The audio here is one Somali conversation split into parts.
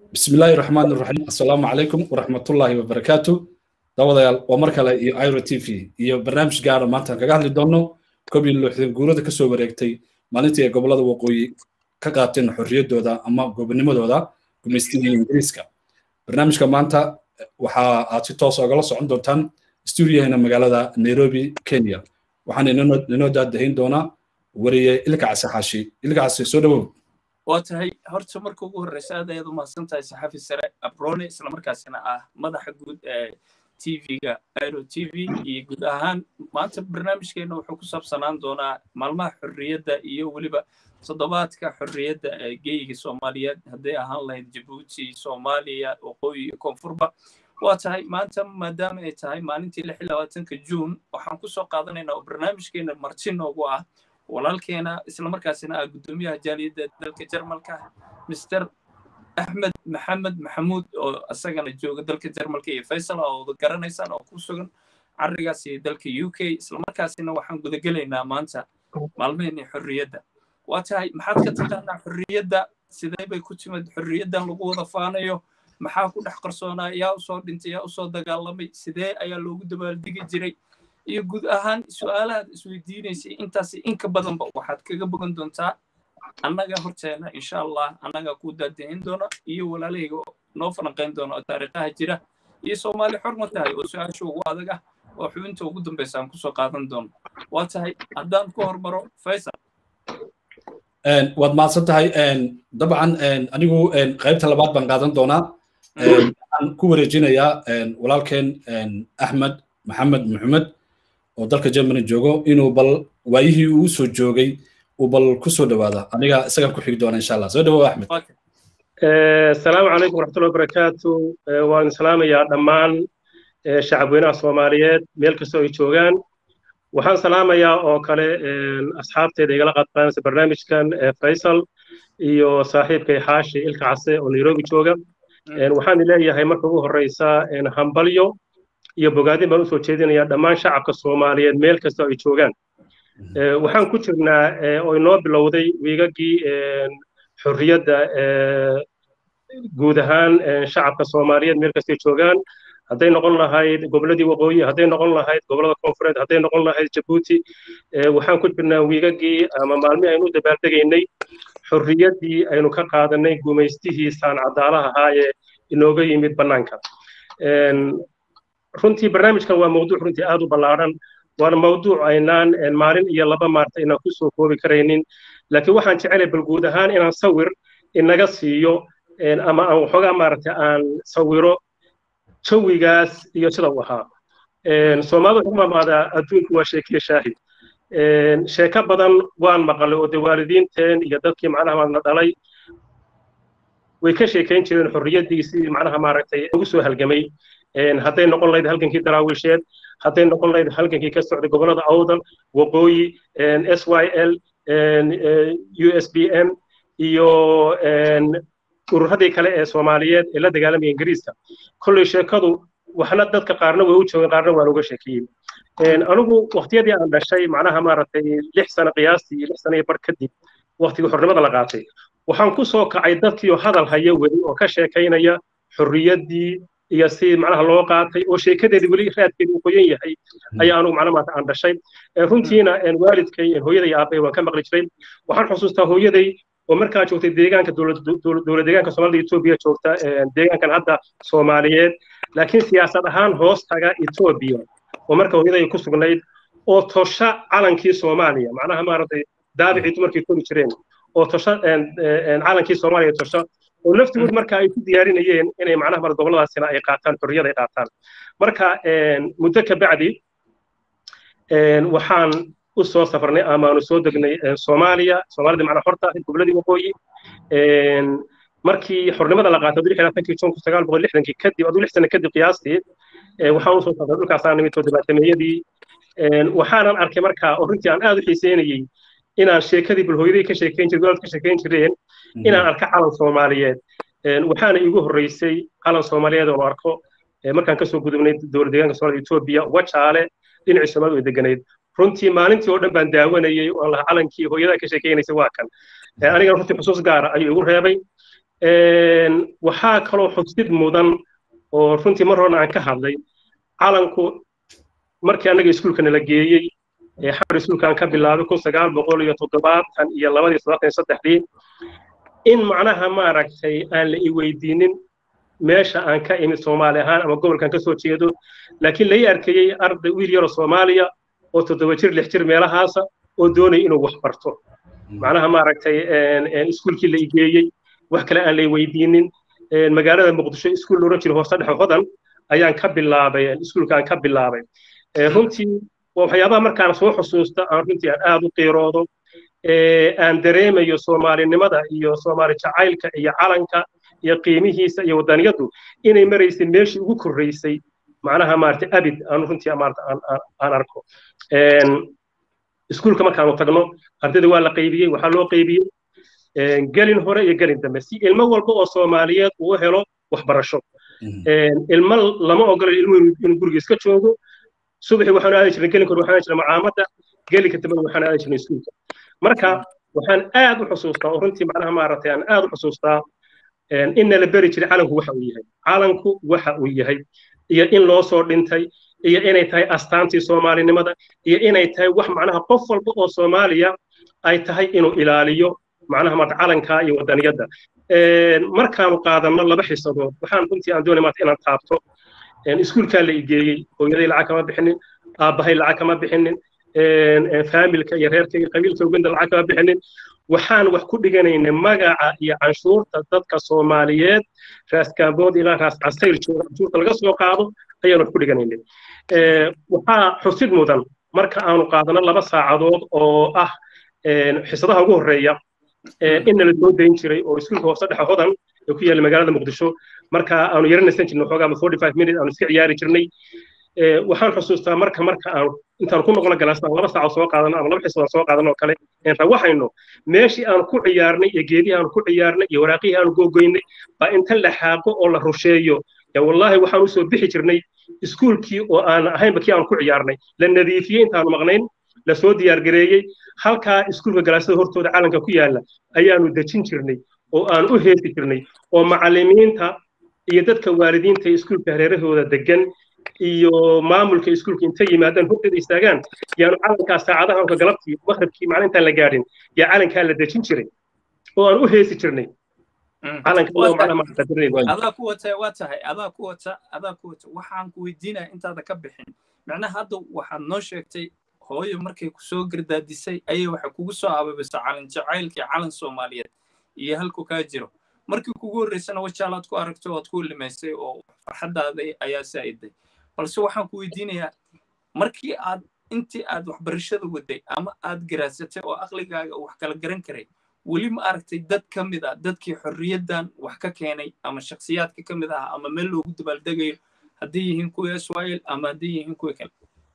بسم الله الرحمن الرحيم السلام عليكم ورحمة الله وبركاته دawadayaal waa mar kale iyo iro t v iyo barnaamij gaara maanta kaga hadli doono koob iyo lixdan guurada kasoo wareegtay maalintii ay gobolada waqooyi ka qaateen xorriyaddooda ama gobonimadooda gumaystigii ingiriiska barnaamijka maanta waxa aad si toos ogala socon doontaan stuudiyahena magaalada nairobi kenya waxaan inoo daadahayn doonaa wariye ilka case xaashi ilka case soo dhawow waa tahay horta marka ugu horreysa aad ayaad u mahadsan tahay saxafi sare abrone islamarkaasina ah madaxa guud ee tv-ga airo t v iyo guud ahaan maanta barnaamijkeena wuxuu ku saabsanaan doonaa maalmaha xorriyadda iyo weliba toddobaadka xorriyadda ee geyiga soomaaliyeed hadday ahaan lahayd jabuuti soomaaliya waqooyi iyo koonfurba waa tahay maanta maadaama ay tahay maalintii lix iyo labaatanka juun waxaan kusoo qaadanaynaa oo barnaamijkeena marti noogu ah walaalkeena islamarkaasina ah guddoomiyaha jaaliyadda dalka jarmalka mister axmed maxamed maxamuud oo isagana jooga dalka jarmalka iyo faysal oo wada garanaysaan oo ku sugan carigaasi dalka u k islamarkaasina waxaan gudagelaynaa maanta maalmaheenii xorriyadda waa tahay maxaad ka taqaanaa xorriyadda sidee bay ku timid xorriyaddan lagu wada faanayo maxaa ku dhex qarsoonaa yaa usoo dhintay yaa usoo dagaalamay sidee ayaa loogu dabaaldegi jiray iyo guud ahaan su'aalahaad isweydiinaysay intaasi inka badanba waxaad kaga bogan doontaa annaga horteena insha allah annaga ku daadahin doona iyo walaalahayga noo falanqayn doona oo taariikhaha jira iyo soomaali xor ma tahay oo su-aasha ugu adag ah oo xubinta ugu dambaysa aan kusoo qaadan doono waa tahay haddaan ku hormaro faysal waad mahadsan tahay dabcan anigu qaybta labaad baan qaadan doonaa waxaan ku wareejinayaa walaalkeen axmed maxamed maxamed oo dalka germany joogo inuu bal waayihii uu soo joogay uu bal ku soo dhawaada aniga isagaan ku xigi doona insha allah soo dhawow axmed asalaamu calaykum waraxmatullahi wabarakaatu waan salaamayaa dhammaan shacabweynaha soomaaliyeed meel kastoo ay joogaan waxaan salaamayaa oo kale asxaabteeda igala qaadqaanaysa barnaamijkan faysal iyo saaxiibkay xaashi ilka case oo nairobi jooga waxaan leeyahay marka ugu horreysa hambalyo iyo bogaadin baan usoo jeedinayaa dhammaan shacabka soomaaliyeed meel kastoo ay joogaan waxaan ku jirnaa oo inoo bilowday wiigagii xorriyadda guud ahaan shacabka soomaaliyeed meel kastay joogaan hadday noqon lahayd goboladii waqooyi hadday noqon lahayd gobolada koonfureed hadday noqon lahayd jabuuti waxaan ku jirnaa wiigagii ama maalmihii aynu u dabaaldegaynay xorriyaddii aynu ka qaadanay gumaystihii saancadaalaha ahaa ee inooga yimid bannaanka runtii barnaamijkan waa mawduuc runtii aad u ballaadhan waana mawduuc aynaan maalin iyo laba maarta inaan ku soo koobi karaynin laakiin waxaan jecelay bal guud ahaan inaan sawir inaga siiyo ama aan waxoogaa maaragtay aan sawiro jawigaas iyo sida uu ahaa soomaalida waxu mamaadaa adduunku waa sheekiya shaahid sheeko badan waan maqalay oo dee waalidiinteen iyo dadkii macnaha maadna dhalay way ka sheekayn jireen xorriyaddii sidii macnaha maaragtay ugu soo halgamay hadday noqon lahayd halgankii daraawiisheed hadday noqon lahayd halgankii ka socday gobollada awdal waqooyi s y l u s b m iyo ururadii kale ee soomaaliyeed ee la dagaalamaya ingiriiska kolley sheekadu waxna dadka qaarna way u joogeen qaarna waan uga sheekiyey anigu waqtiyadii aan dhashay macnaha maaragtay lix sano qiyaastii lix sano iyo bar kadib waqtigii xornimada la qaatay waxaan ku soo kacay dadkii oo hadal haya weli oo ka sheekaynaya xorriyaddii iyo si macnaha loo qaatay oo sheekadeedii weli raadkeedu uu qoyan yahay ayaa anugu macnaha maanta aan dhashay runtiina waalidkay hooyaday aabbay waan ka maqli jiray waxaan xusuustaa hooyaday oo markaa joogtay deegaanka dowlad deegaanka soomaalida etoobiya joogta deegaankan hadda soomaaliyeed laakiin siyaasad ahaan hoos taga etoobiya oo marka hooyaday ku sugnayd oo tosha calankii soomaaliya macnaha maaragtay daabicii dumarkii kori jireen oo tosha calankii soomaaliya tosha oo laftigood marka ay ku diyaarinayeen inay macnaha mar goboladaasina ay qaataan xorriyada ay qaataan marka muddo ka bacdi waxaan u soo safarnay amaanu soo degnay soomaaliya soomaalida macnaa horta ahayd goboladii waqooyi markii xornimada la qaatay lix labaatankii jun kun sagaal boqol lixdankii kadib aduu lix sano kadib qiyaastii waxaan usoo safray dhulkaasaan nimid toddobaatameeyadii waxaanan arkay markaa oo runtii aan aad u xiiseynayey inaan sheekadii bulhooyadii ka sheekayn jiray gobolka ka sheekayn jireen inaan arka calan soomaaliyeed waxaana iigu horreysay calan soomaaliyeed oo arko markaan kasoo gudubnay dowlad deegaanka soomaalida etoobiya wajaale dhinacii soomaalida way deganayd runtii maalintii oo dhan baan daawanayey oo laha calankii hooyada ka sheekaynaysay waa kan anigana runtii xusuus gaara ayuu igu reebay waxaa kaloo xusid mudan oo runtii mar horena aan ka hadlay calanku markii annaga iskuulkana la geeyey xamar iskuulkaan ka bilaabay kun sagaal boqol iyo toddobaatan iyo labadii toddobaatan iyo saddexdii in macnaha maaragtay aan la i weydiinin meesha aan ka imid soomaali ahaan ama gobolkan ka soo jeedo laakiin lai arkayey arday wiil yaroo soomaaliya oo toddoba jir lix jir meelahaasa oo doonaya inuu wax barto macnaha maaragtay iskuulkii la igeeyey wax kale aan lay weydiinin magaalada muqdisho iskuul oran jira hoose dhexe hodan ayaan ka bilaabay iskuulka aan ka bilaabay runtii waxyaabaha markaan soo xusuusta aan runtii aan aad u qiiroodo aan dareemayo soomaalinimada iyo soomaali jacaylka iyo calanka iyo qiimihiisa iyo wadaniyadu inay maraysay meeshii ugu korreysay macnaha maaragtay abid aan runtii maarata aan arko iskuulka markaanu tagno ardayda waa la qaybiyey waxaa loo qaybiyey gelin hore iyo gelin dambe si ilmo walba oo soomaaliyeed uu helo waxbarasho ilmo lama ogola ilmuhu inuu guriga iska joogo subaxii waxaanu aadi jirnay gelinka hore waxaan jirnay macaamada gelinka dambe waxaan aadi jirnay iskuulka marka waxaan aad u xusuustaa oo runtii macnaha maaragtay aan aad u xusuustaa in nala beri jiray calanku waxa uu yahay calanku waxa uu yahay iyo in loo soo dhintay iyo inay tahay astaantii soomaalinimada iyo inay tahay wax macnaha qof walba oo soomaaliya ay tahay inuu ilaaliyo macnaha maarta calanka iyo wadaniyadda markaanu qaadanno laba xisadood waxaan runtii aan doonay maarta inaan taabto iskuulkaa la igeeyey hooyaday lacag kama bixinin aabbahay lacag kama bixinin faamilka iyo reerka iyo qabiilka uganda lacag kama bixinin waxaan wax ku dhiganaynay magaca iyo canshuurta dadka soomaaliyeed raas kaambood ilaa raas casayr jooga canshuurta laga soo qaado ayaan wax ku dhiganaynay waxaa xusid mudan marka aanu qaadano laba saacadood oo ah xisadaha ugu horreeya inna la soo dayn jiray oo iskuulka hoose dhexe hodan ee ku yaalla magaalada muqdisho marka aanu yaranaysan jirnay waxoogaa forty five minutes aanu iska ciyaari jirnay waxaan xusuustaa marka marka aan intaan ku noqono galaastaan laba saaco soo qaadano ama laba xisood soo qaadano oo kale rawaxayno meeshii aan ku ciyaarnay iyo geedihii aan ku ciyaarnay iyo waraaqihii aan googoynay baa inta la xaaqo oo la rusheeyo ya wallaahi waxaan usoo bixi jirnay iskuulkii oo aan ahaynba kii aan ku ciyaarnay la nadiifiyey intaanu maqnayn lasoo diyaargareeyey halkaa iskuulka galaasada hortooda calanka ku yaalla ayaanu dejin jirnay oo aan u heesi jirnay oo macallimiinta iyo dadka waalidiinta iskuulka hareerahooda degan iyo maamulka iskuulka intay yimaadaan horteeda istaagaan yaanu calankaa saacadaha ka galabtii maqribkii maalintaan la gaadhin yaa calankaa la dejin jiray oo aan u heesi jirnay adaa ku wata waa tahay adaa ku wata adaa ku wata waxaan ku weydiinaya intaada ka bixin macnaha hadda waxaad noo sheegtay hooyo markay kusoo gardaadisay ayay waxay kugu soo ababisay calan jacaylkii calan soomaaliyeed iyo halku kaa jiro markii kugu horreysana wajaalaad ku aragtay oad ku limaysay oo farxaddaada ayaa saa'iday balse waxaan ku weydiinayaa markii aad intii aad waxbarashada waday ama aad garaasatay oo aqligaaga wax kala garan karay weli ma aragtay dad ka mid ah dadkii xorriyaddan wax ka keenay ama shakhsiyaadka ka mid ah ama meel loogu dabaaldegayo hadday yihiin kuwii israel ama hadday yihiin kuwii kale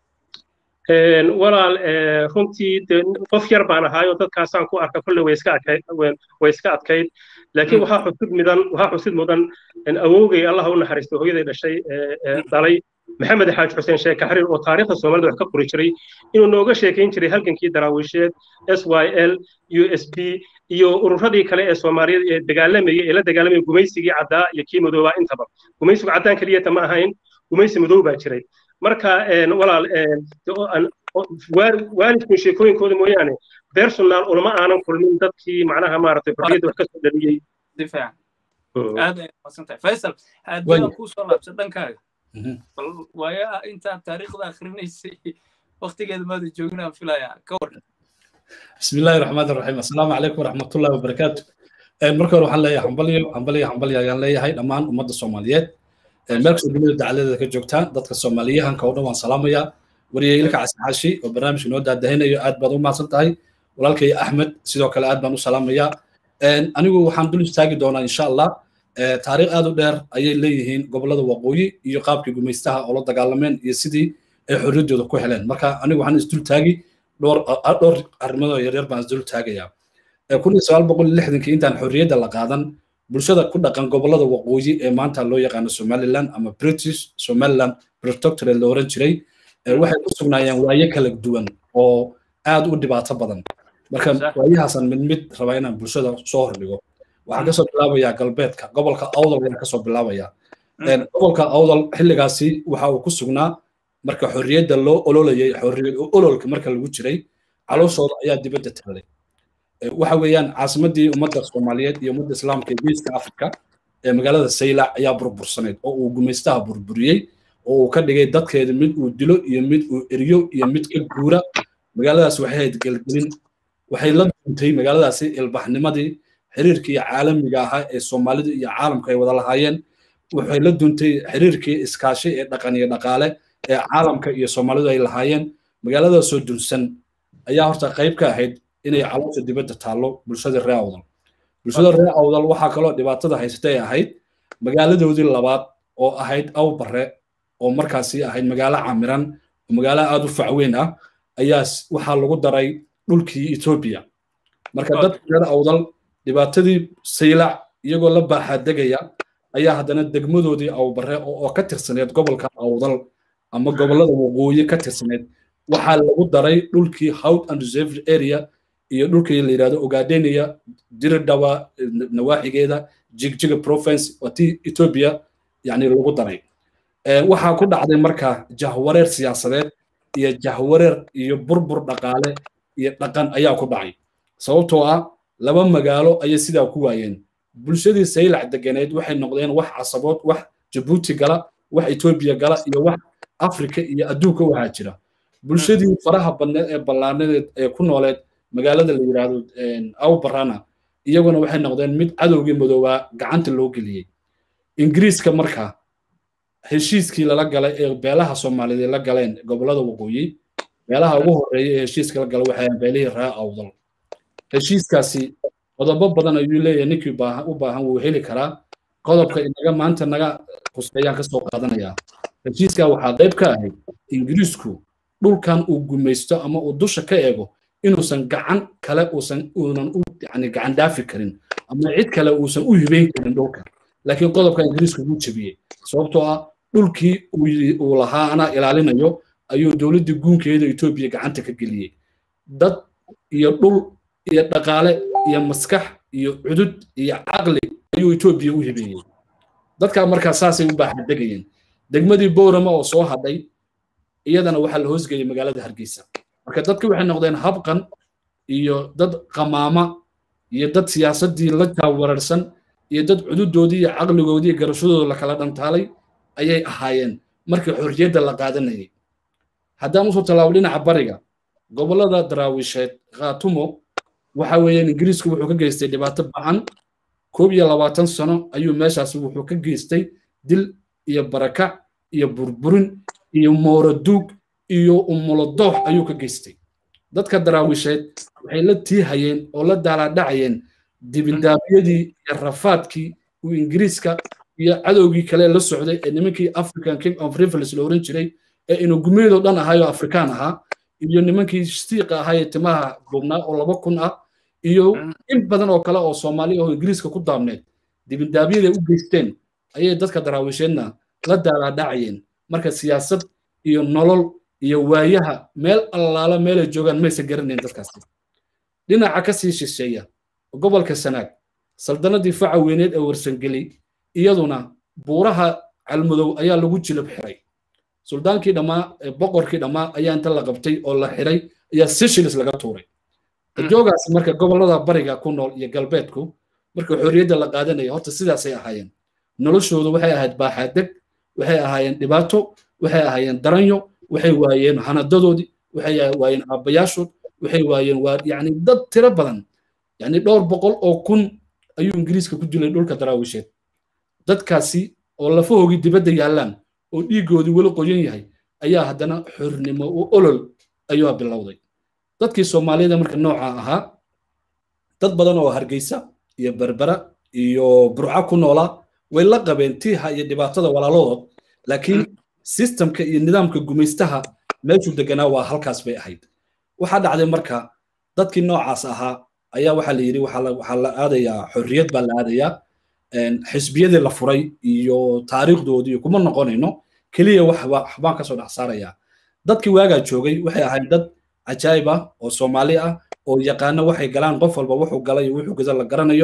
walaal runtii qof yar baan ahaayo dadkaasaan ku arka kolle way iska adkayd way iska adkayd laakiin waxaa xusid mudan waxaa xusid mudan awowgay allah u naxariistay hooyaday dhashay dhalay maxamed xaaji xuseen sheeke xariir oo taariikhda soomaalida wax ka qori jiray inuu nooga sheekayn jiray halgankii daraawiisheed s y l u s b iyo ururadii kale ee soomaaliyeed ee dagaalamayay ee la dagaalamaya gumaysigii caddaa iyo kii madoobaa intaba gumaysigu caddaan keliyata ma ahayn gumaysi madow baa jiray marka walaal waalidkun sheekooyinkooda mooyaane personal ulama aanan kulmin dadkii macnaha maaragtay xorriyadda wax ka soo dhaliyey aad ay masantahay faysal haddii aan kuu soo laabsan dhankaaga bal waaya intaad taariikhda akhrinaysay waktigeeda maada joogin aan filayaa ka war بسم الله الرحمن الرحيم السلام عليكم ورحمة الله وبركاته marka hore waxaan leeyahay hambalyo hambalyo hambalyo ayaan leeyahay dhammaan ummadda soomaaliyeed meel kastoo dunida dacaladeeda ka joogtaan dadka soomaaliyahanka oo dhan waan salaamayaa wariyay ilka casixaashi oo barnaamijka noo daadahinayo aad baad u mahadsan tahay walaalkay axmed sidoo kale aad baan u salaamayaa anigu waxaan dul istaagi doonaa insha allah taariikh aad u dheer ayay leeyihiin gobollada waqooyi iyo qaabkii gumaystaha oo la dagaalameen iyo sidii ay xorriyaddooda ku heleen marka anigu waxaan isdul taagi dhowr dhowr arrimood yaryar baan isdul taagayaa kun iyo sagaal boqol iyo lixdankii intaan xorriyadda la qaadan bulshada ku dhaqan gobollada waqooyi ee maanta loo yaqaano somaliland ama british somaliland protectorate la oran jiray waxay ku sugnaayeen waayo kala duwan oo aad u dhibaato badan marka waayahaasaan mid mid rabaa inaan bulshada soo hordhigo waxaan kasoo bilaabayaa galbeedka gobolka awdal ayaan kasoo bilaabaya gobolka awdal xilligaasi waxa uu ku sugnaa marka xorriyadda loo ololayay xorriyad ololka marka lagu jiray calooshooda ayaa dibadda taalay waxa weeyaan caasimadii ummadda soomaaliyeed iyo ummadda islaamka ee geeska afrika ee magaalada saylac ayaa burbursaneyd oo uu gumaystaha burburiyey oo uu ka dhigay dadkeeda mid uu dilo iyo mid uu eriyo iyo mid ka guura magaaladaas waxay hayd gelgelin waxay la duuntay magaaladaasi ilbaxnimadii xiriirkii caalamiga ahaa ee soomaalida iyo caalamka ay wada lahaayeen waxay la duuntay xiriirkii iskaashi ee dhaqan iyo dhaqaale ee caalamka iyo soomaalidu ay lahaayeen magaaladaasoo dunsan ayaa horta qayb ka ahayd inay caloosha dibadda taallo bulshada reer awdal bulshada reer awdal waxaa kaloo dhibaatada haysatay ahayd magaaladoodii labaad oo ahayd awbare oo markaasi ahayd magaalo camiran oo magaalo aad u facweyn ah ayaa waxaa lagu daray dhulkii etoobiya marka dadka reer awdal dhibaatadii saylac iyagoo la baaxaadegaya ayaa haddana degmadoodii awbare oo ka tirsaneed gobolka awdal ama gobollada waqooyi ka tirsaneed waxaa lagu daray dhulkii howd and reserved area iyo dhulkii la yidhahdo ogadenia diridhawa nawaaxigeeda jigjiga province waa tii etoobiya yani lagu daray waxaa ku dhacday marka jahwareer siyaasadeed iyo jahwareer iyo burbur dhaqaale iyo dhaqan ayaa ku dhacay sababtoo ah laba magaalo ayay sidaa ku waayeen bulshadii saylac deganeed waxay noqdeen wax casabood wax jabuuti gala wax etoobiya gala iyo wax afrika iyo adduunka waxaa jira bulshadii faraha badneed ee ballaanadeed ee ku nooleed magaalada la yidhaahdo awbarana iyaguna waxay noqdeen mid cadowgii madoobaa gacanta loo geliyey ingiriiska marka heshiiskii lala galay ee beelaha soomaaliyeed la galeen gobollada waqooyi beelaha ugu horreeya ee heshiiska la galay waxay beelihii raa awdal heshiiskaasi qodobo badan ayuu leeyahay ninkii u baahan wuu heli karaa qodobka inaga maanta naga quseeyaan kasoo qaadanayaa heshiiskaa waxaa qayb ka ahayd ingiriisku dhulkan uu gumaysto ama uu dusha ka eego inuusan gacan kale uusan uunan u yani gacan dhaafi karin ama cid kale uusan u hibeyn karin dhulka laakiin qodobka ingiriiska wuu jebiyey sababtoo ah dhulkii uu lahaa anaa ilaalinayo ayuu dowladdii guunkeeda etoobiya gacanta ka geliyey dad iyo dhul iyo dhaqaale iyo maskax iyo cudud iyo caqli ayuu etoobiya u hibeeyey dadkaa markaa saasay u baaxadegayeen degmadii boorama oo soo hadhay iyadana waxaa la hoosgeeyey magaalada hargeysa marka dadki waxay noqdeen habqan iyo dad qamaama iyo dad siyaasaddii la jaawararsan iyo dad cududoodii iyo caqligoodii iyo garashadooda la kala dhantaalay ayay ahaayeen markii xorriyadda la qaadanayay haddaan usoo tallaabo dhinaca bariga gobollada daraawisheed khaatumo waxa weeyaan ingiriisku wuxuu ka geystay dhibaato bacan koob iyo labaatan sano ayuu meeshaas wuxuu ka geystay dil iyo barakac iyo burburin iyo mooraduug iyo umulodoox ayuu ka geystay dadka daraawisheed waxay la tiihayeen oo la daalaadhacayeen dibindaabyadii iyo rafaadkii uu ingiriiska iyo cadowgii kale la socday ee nimankii african king of rivers la oran jiray ee inugumeedoo dhan ahaayoo afrikaan ahaa iyo nimankii siiqa ahaa ee timaha duubnaa oo laba kun ah iyo in badan oo kale oo soomaali oo ingiriiska ku daabneed dibindaabyada u geysteen ayay dadka daraawisheedna la daalaadhacayeen marka siyaasad iyo nolol iyo waayaha meel allaala meelay joogaan maysan garanayn dadkaasi dhinaca ka sii shisheeya gobolka sanaag saldanadii faca weyneed ee warsangeli iyaduna buuraha calmudow ayaa lagu jilib xiray suldaankii dhammaa boqorkii dhammaa ayaa inta la qabtay oo la xiray ayaa seshilis laga tuuray joogaas marka gobollada bariga ku nool iyo galbeedku marka xorriyadda la qaadanaya horta sidaasay ahaayeen noloshoodu waxay ahayd baaxaadeg waxay ahaayeen dhibaato waxay ahaayeen daranyo waxay waayeen hanadadoodii waxay waayeen aabbayaashood waxay waayeen waa yani dad tiro badan yani dhowr boqol oo kun ayuu ingiriiska ku dilay dhulka daraawisheed dadkaasi oo lafahoogii dibadda yaallaan oo dhiiggoodii weli qoyan yahay ayaa haddana xornimo u olol ayuu bilowday dadkii soomaaliyada marka nooca ahaa dad badan oo hargeysa iyo berbera iyo burca ku noolaa way la qabeen tiiha iyo dhibaatada walaaladood laakiin sistamka iyo nidaamka gumaystaha meeshuu deganaa waa halkaas bay ahayd waxaa dhacday marka dadkii noocaas ahaa ayaa waxaa la yidhi waxaa la aadayaa xorriyad baa la aadayaa xisbiyadii la furay iyo taariikhdoodii kuma noqonayno keliya waxbaan kasoo dhex saarayaa dadkii waagaa joogay waxay ahayd dad cajaayib ah oo soomaali ah oo yaqaano waxay galaan qof walba wuxuu galay wuxuu gada la garanayo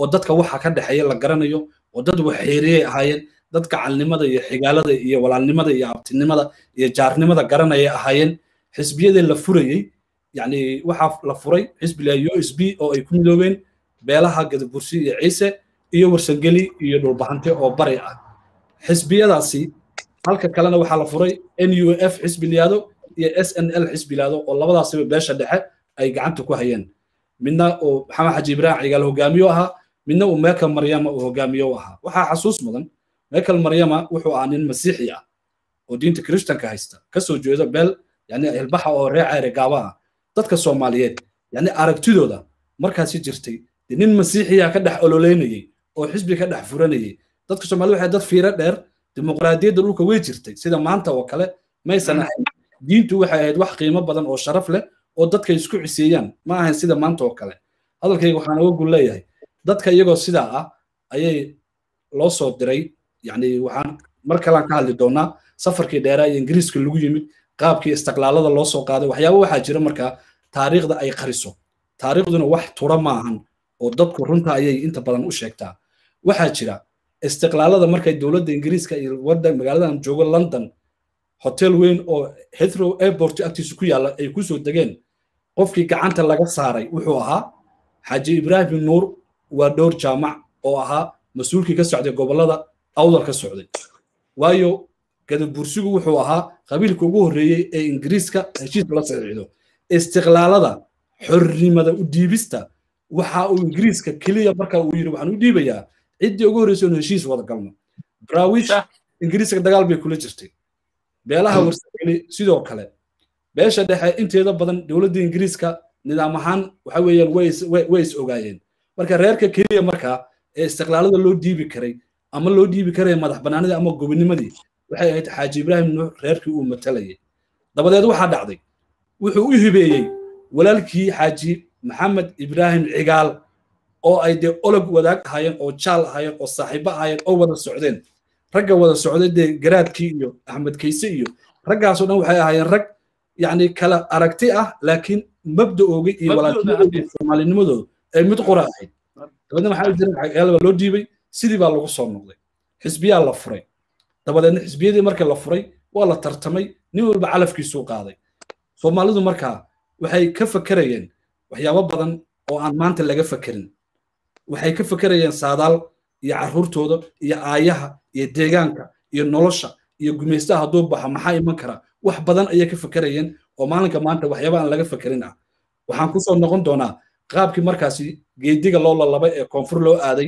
oo dadka waxa ka dhexeeya la garanayo oo dad waxxeeriyey ahaayeen dad gacalnimada iyo xigaalada iyo walaalnimada iyo abtinimada iyo jaarnimada garanaya ahaayeen xisbiyadii la furayey yani waxaa la furay xisbiga u s b oo ay ku midoobeen beelaha gadabursi iyo ciise iyo warsangeli iyo dhulbahante oo bari ah xisbiyadaasi halka kalena waxaa la furay n u f xisbi liyaado iyo s n l xisbi liyaado oo labadaasiba beesha dhexe ay gacanta ku hayeen midna uu maxamed xaji ibraahim cigaal hogaamiyo ahaa midna uu mekel maryama uu hogaamiyo u ahaa waxaa xasuus mudan mekel maryama wuxuu ahaa nin masiixi ah oo diinta kiristanka haysta kasoo jeeda beel yani hilbaxa oo reer ceyre gaaba ah dadka soomaaliyeed yani aragtidooda markaasi jirtay dee nin masiixiya ka dhex ololeynayey oo xisbi ka dhex furanayey dadka soomaaliyed waxay dad fiiro dheer dimuqraadiyadda dhulka way jirtay sida maanta oo kale maysan ahayn diintu waxay ahayd wax qiimo badan oo sharaf leh oo dadka isku ciseeyaan ma ahayn sida maanta oo kale hadalkayga waxaan uga gul leeyahay dadka iyagoo sidaa ah ayay loo soo diray yani waxaan mar kalean ka hadli doonaa safarkii dheeraa iyo ingiriiska lagu yimid qaabkii istiqlaalada loo soo qaaday waxyaaba waxaa jira markaa taariikhda ay qariso taariikhduna wax tura ma ahan oo dadku runta ayay inta badan u sheegtaa waxaa jira istiqlaalada markay dowladda ingiriiska iyo waddan magaaladan joogo london hotel weyn oo heathrow airport agtiisa ku yaalla ay ku soo degeen qofkii gacanta laga saaray wuxuu ahaa xaaji ibraahim nuur waa dhowr jaamac oo ahaa mas-uulkii ka socday gobollada awdal ka socday waayo gadabursigu wuxuu ahaa qabiilka ugu horreeyey ee ingiriiska heshiiska la saxiixdo istiqlaalada xornimada u dhiibista waxa uu ingiriiska keliya marka uu yidhi waxaan u dhiibayaa ciddii ugu horreysay inu heshiis wada galno braawish ingiriiska dagaal bay kula jirtay beelaha warsageli sidoo kale beesha dhexe inteeda badan dowladda ingiriiska nidaam ahaan waxa weeyaan way is ogaayeen marka reerka keliya markaa ee istiqlaalada loo dhiibi karay ama loo dhiibi karaya madax banaanidii ama gobonimadii waxay ahayd xaaji ibraahim nuux reerkii uu matalayay dabadeed waxaa dhacday wuxuu u hibeeyey walaalkii xaaji maxamed ibraahim cigaal oo ay dee olog wadaag ahaayeen oo jaal ahaayeen oo saaxiibo ahaayeen oo wada socdeen ragga wada socday dee garaadkii iyo axmed kayse iyo raggaasoo dhan waxay ahaayeen rag yacni kala aragti ah laakiin mabda'ooga iyo walaalnimadooda soomaalinimadooda ay mid qura ahayd dabadeedna waxaa jira waxyaalaba loo dhiibay sidii baa lagu soo noqday xisbiyaa la furay dabadeedna xisbiyadii markii la furay waa la tartamay nin walba calafkiisuu qaaday soomaalidu markaa waxay ka fakerayeen waxyaabo badan oo aan maanta laga fakerin waxay ka fakerayeen saadaal iyo carruurtooda iyo aayaha iyo deegaanka iyo nolosha iyo gumaystaha hadduu baxo maxaa iman kara wax badan ayay ka fakerayeen oo maalinka maanta waxyaaba aan laga fakerin ah waxaan kusoo noqon doonaa qaabkii markaasi geediga loo lalabay ee koonfur loo aaday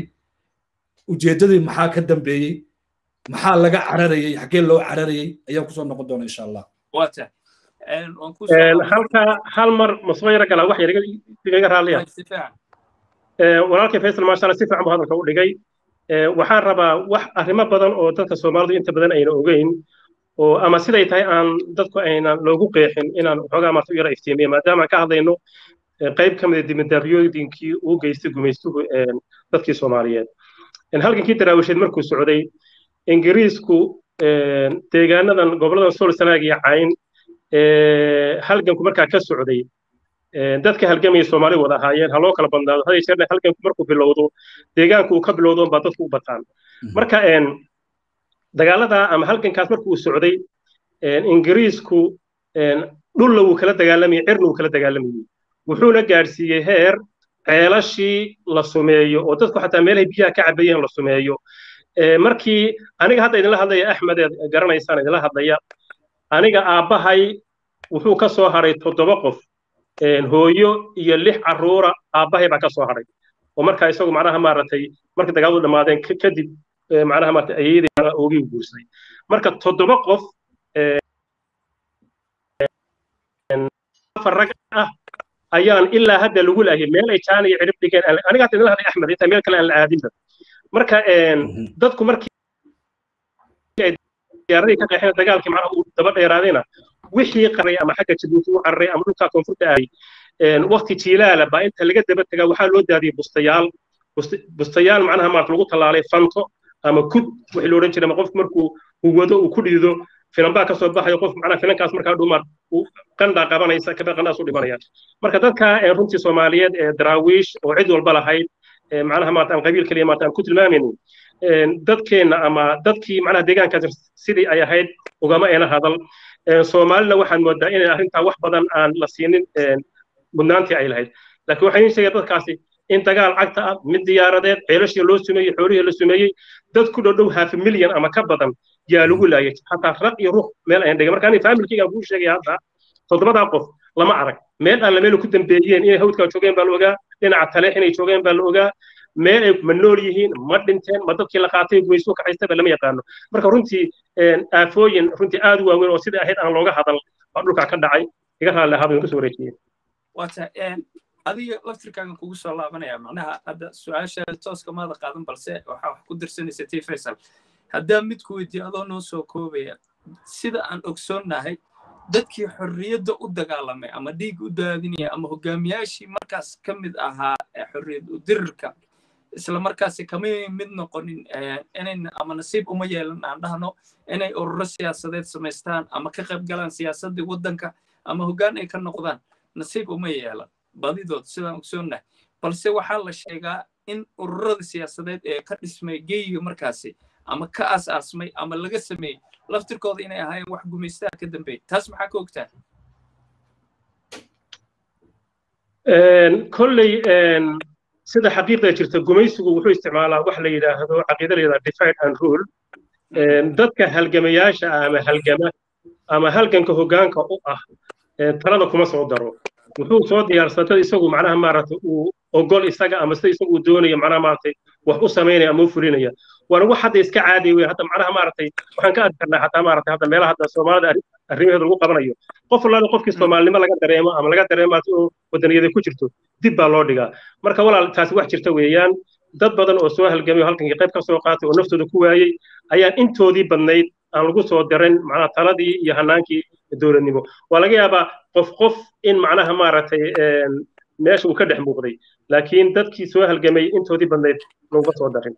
ujeeddadii maxaa ka dambeeyey maxaa laga cararayey xaggee loo cararayey ayaan kusoo noqon doonaa insha allah halka hal mar masoo yaro galaa wax yariga raaliya walaalkay faysal maasha allah si fiican buu hadalka u dhigay waxaan rabaa wax arrimo badan oo dadka soomaalidu inta badan ayna ogeyn oo ama siday tahay aan dadku aynan loogu qeexin inaan waxoogaa maarta u yara iftiimiya maadaama aan ka hadlayno qayb ka mida dibadaabyooyinkii uu geystay gumaystuhu dadkii soomaaliyeed halgankii daraawisheed markuu socday ingiriisku deegaanadan goboladan sool sanaag iyo cayn halganku markaa ka socday dadka halgamaya soomaali wada ahaayeen ha loo kala badnaado haday jeerna halganku markuu bilowdo deegaanku uu ka bilowdo baa dadku u bataan marka dagaalada ama halgankaas markuu socday ingiriisku dhulla wuu kala dagaalamayey cirna wuu kala dagaalamayey wuxuuna gaadhsiiyey heer ceelashii la sumeeyo oo dadku xataa meelahay biyaha ka cabayeen la sumeeyo markii aniga hadda idinla hadlaya axmed eed garanaysaan idinla hadlaya aniga aabbahay wuxuu ka soo haray toddoba qof hooyo iyo lix carruura aabbahay baa ka soo haray oo markaa isagu macnaha maaragtay markii dagaaladu dhammaadeen kadib macnaha maaragtay ayeedii oogii guursaday marka toddoba qof afar rag ah ayaan ilaa hadda lagu laayay meel ay jaan iyo cirib dhigeen aniga hadda idinla hadlay axmed intaa meel kale aan la aadinba marka dadku markii ay diyaaradii ka qeexeen dagaalkii macnaha uu daba dheeraadayna wixii qaray ama xagga jabuuti u cararay ama dhulkaa koonfurta aaday waqti jiilaala baa inta laga daba tagaa waxaa loo daadiyey bustayaal bustayaal macnaha maarata lagu tallaalay fanto ama kud wixii la odhan jiray ama qofku markuu uu wado uu ku dhiido filanbaa kasoo baxayo qof macnaha filankaas markaa dhumar uu qandhaa qabanaysa kabe qandhaas u dhimanaya marka dadka runtii soomaaliyeed ee daraawiish oo cid walba lahayd macnaha maarata aan qabiil kaliya maarata aan ku tilmaamaynin dadkeenna ama dadkii macnaha deegaankaas sidii ay ahayd ugama eena hadal soomaalina waxaan moodaa inay arrintaa wax badan aan la siinin mudnaantii ay lahayd laakiin waxaan iin sheegaya dadkaasi in dagaal cagta ah mid diyaaradeed ceelashii loo sumeeyey xoolihii la sumeeyey dad ku dhow dhow half milyan ama ka badan yaa lagu laayay hataa raq iyo ruux meel ayan dhigay marka aniga faamilkaygaan kuu sheegaya hadda toddobadaa qof lama arag meel aan la meel ku dambeeyeen inay hawdkaa joogeen baa la ogaa dhinaca taleex inay joogeen baa la ogaa meel ay ma nool yihiin ma dhinteen ma dadkii la qaatay gumayso kacaystaba lama yaqaano marka runtii aafooyin runtii aad u waaweyn oo sidai ahayd aan looga hadal baa dhulkaa ka dhacay iga raalli ahaad kasoo wareejiyeen wata adiga laftirkaagan kugu soo laabanaya macnaha hadda su-aasha tooska maada qaadan balse waxaa wax ku dirsanaysa t faisal haddaa mid ku weydiiyo adoo noo soo koobaya sida aan ogsoonnahay dadkii xorriyadda u dagaalamay ama dhiig u daadinaya ama hogaamiyaashii markaas ka mid ahaa xorriyad u dirirka isla markaasi kamay mid noqonin inayn ama nasiib uma yeelan aan dhahno inay ururo siyaasadeed samaystaan ama ka qayb galaan siyaasaddii waddanka ama hoggaan ay ka noqdaan nasiib uma yeelan badidood sidaan ogsoonnahay balse waxaa la sheegaa in ururada siyaasadeed ee ka dhismay geyiga markaasi ama ka aas-aasmay ama laga sameeyey laftirkooda inay ahaayeen wax gumaystaha ka dambeeyey taas maxaa ka ogtaa kolley sida xaqiiqda jirta gumaysigu wuxuu isticmaalaa wax la yidhaahdo caqiida la yidhahdo divide and rule dadka halgamayaasha ah ama halgama ama halganka hoggaanka u ah talada kuma soo daro wuxuu soo diyaarsaday isagu macnaha maaragtay uu ogol isaga ama sida isagu uu doonayo macnaha maaragtay wax u samaynaya ama u fulinaya waana wax hadda iska caadi wey hadda macnaha maaragtay waxaan ka arki karnaa xataa maaragtay hadda meelaha hadda soomaalida arrimaheeda lagu qabanayo qof walaala qofkii soomaalinimo laga dareemo ama laga dareemo oo wadaniyada ku jirto dib baa loo dhigaa marka walaal taasi wax jirta weeyaan dad badan oo soo halgamay oo halkankii qayb ka soo qaatay oo naftooda ku waayey ayaan intoodii badnayd aan lagu soo darin macnaha taladii iyo hanaankii dowladnimo waa laga yaabaa qof qof in macnaha maaragtay meesha uu ka dhex muuqday laakiin dadkii soo halgamay intoodii badnayd laguma soo darin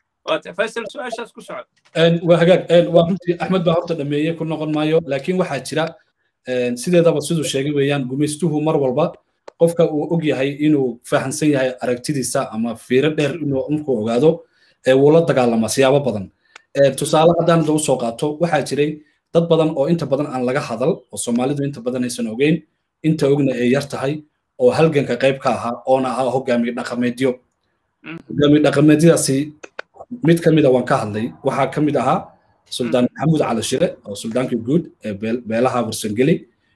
faysal su-aashaas ku socod waa hagaag waa runtii axmed baa horta dhameeye ku noqon maayo laakiin waxaa jira sideedaba siduu sheegay weeyaan gumaystuhu mar walba qofka uu og yahay inuu fahamsan yahay aragtidiisa ama fiiro dheer inuu markuu ogaado wuu la dagaalamaa siyaabo badan tusaale haddaan da usoo qaato waxaa jiray dad badan oo inta badan aan laga hadal oo soomaalidu inta badan aysan ogeyn inta ogna ay yar tahay oo halganka qayb ka ahaa oona ahaa hogaamiye dhaqameedyo hogaamiye dhaqameedyadaasi mid ka mida waan ka hadlay waxaa ka mid ahaa suldaan maxamuud cali shire oo suldaankii guud ee beelaha warsangeli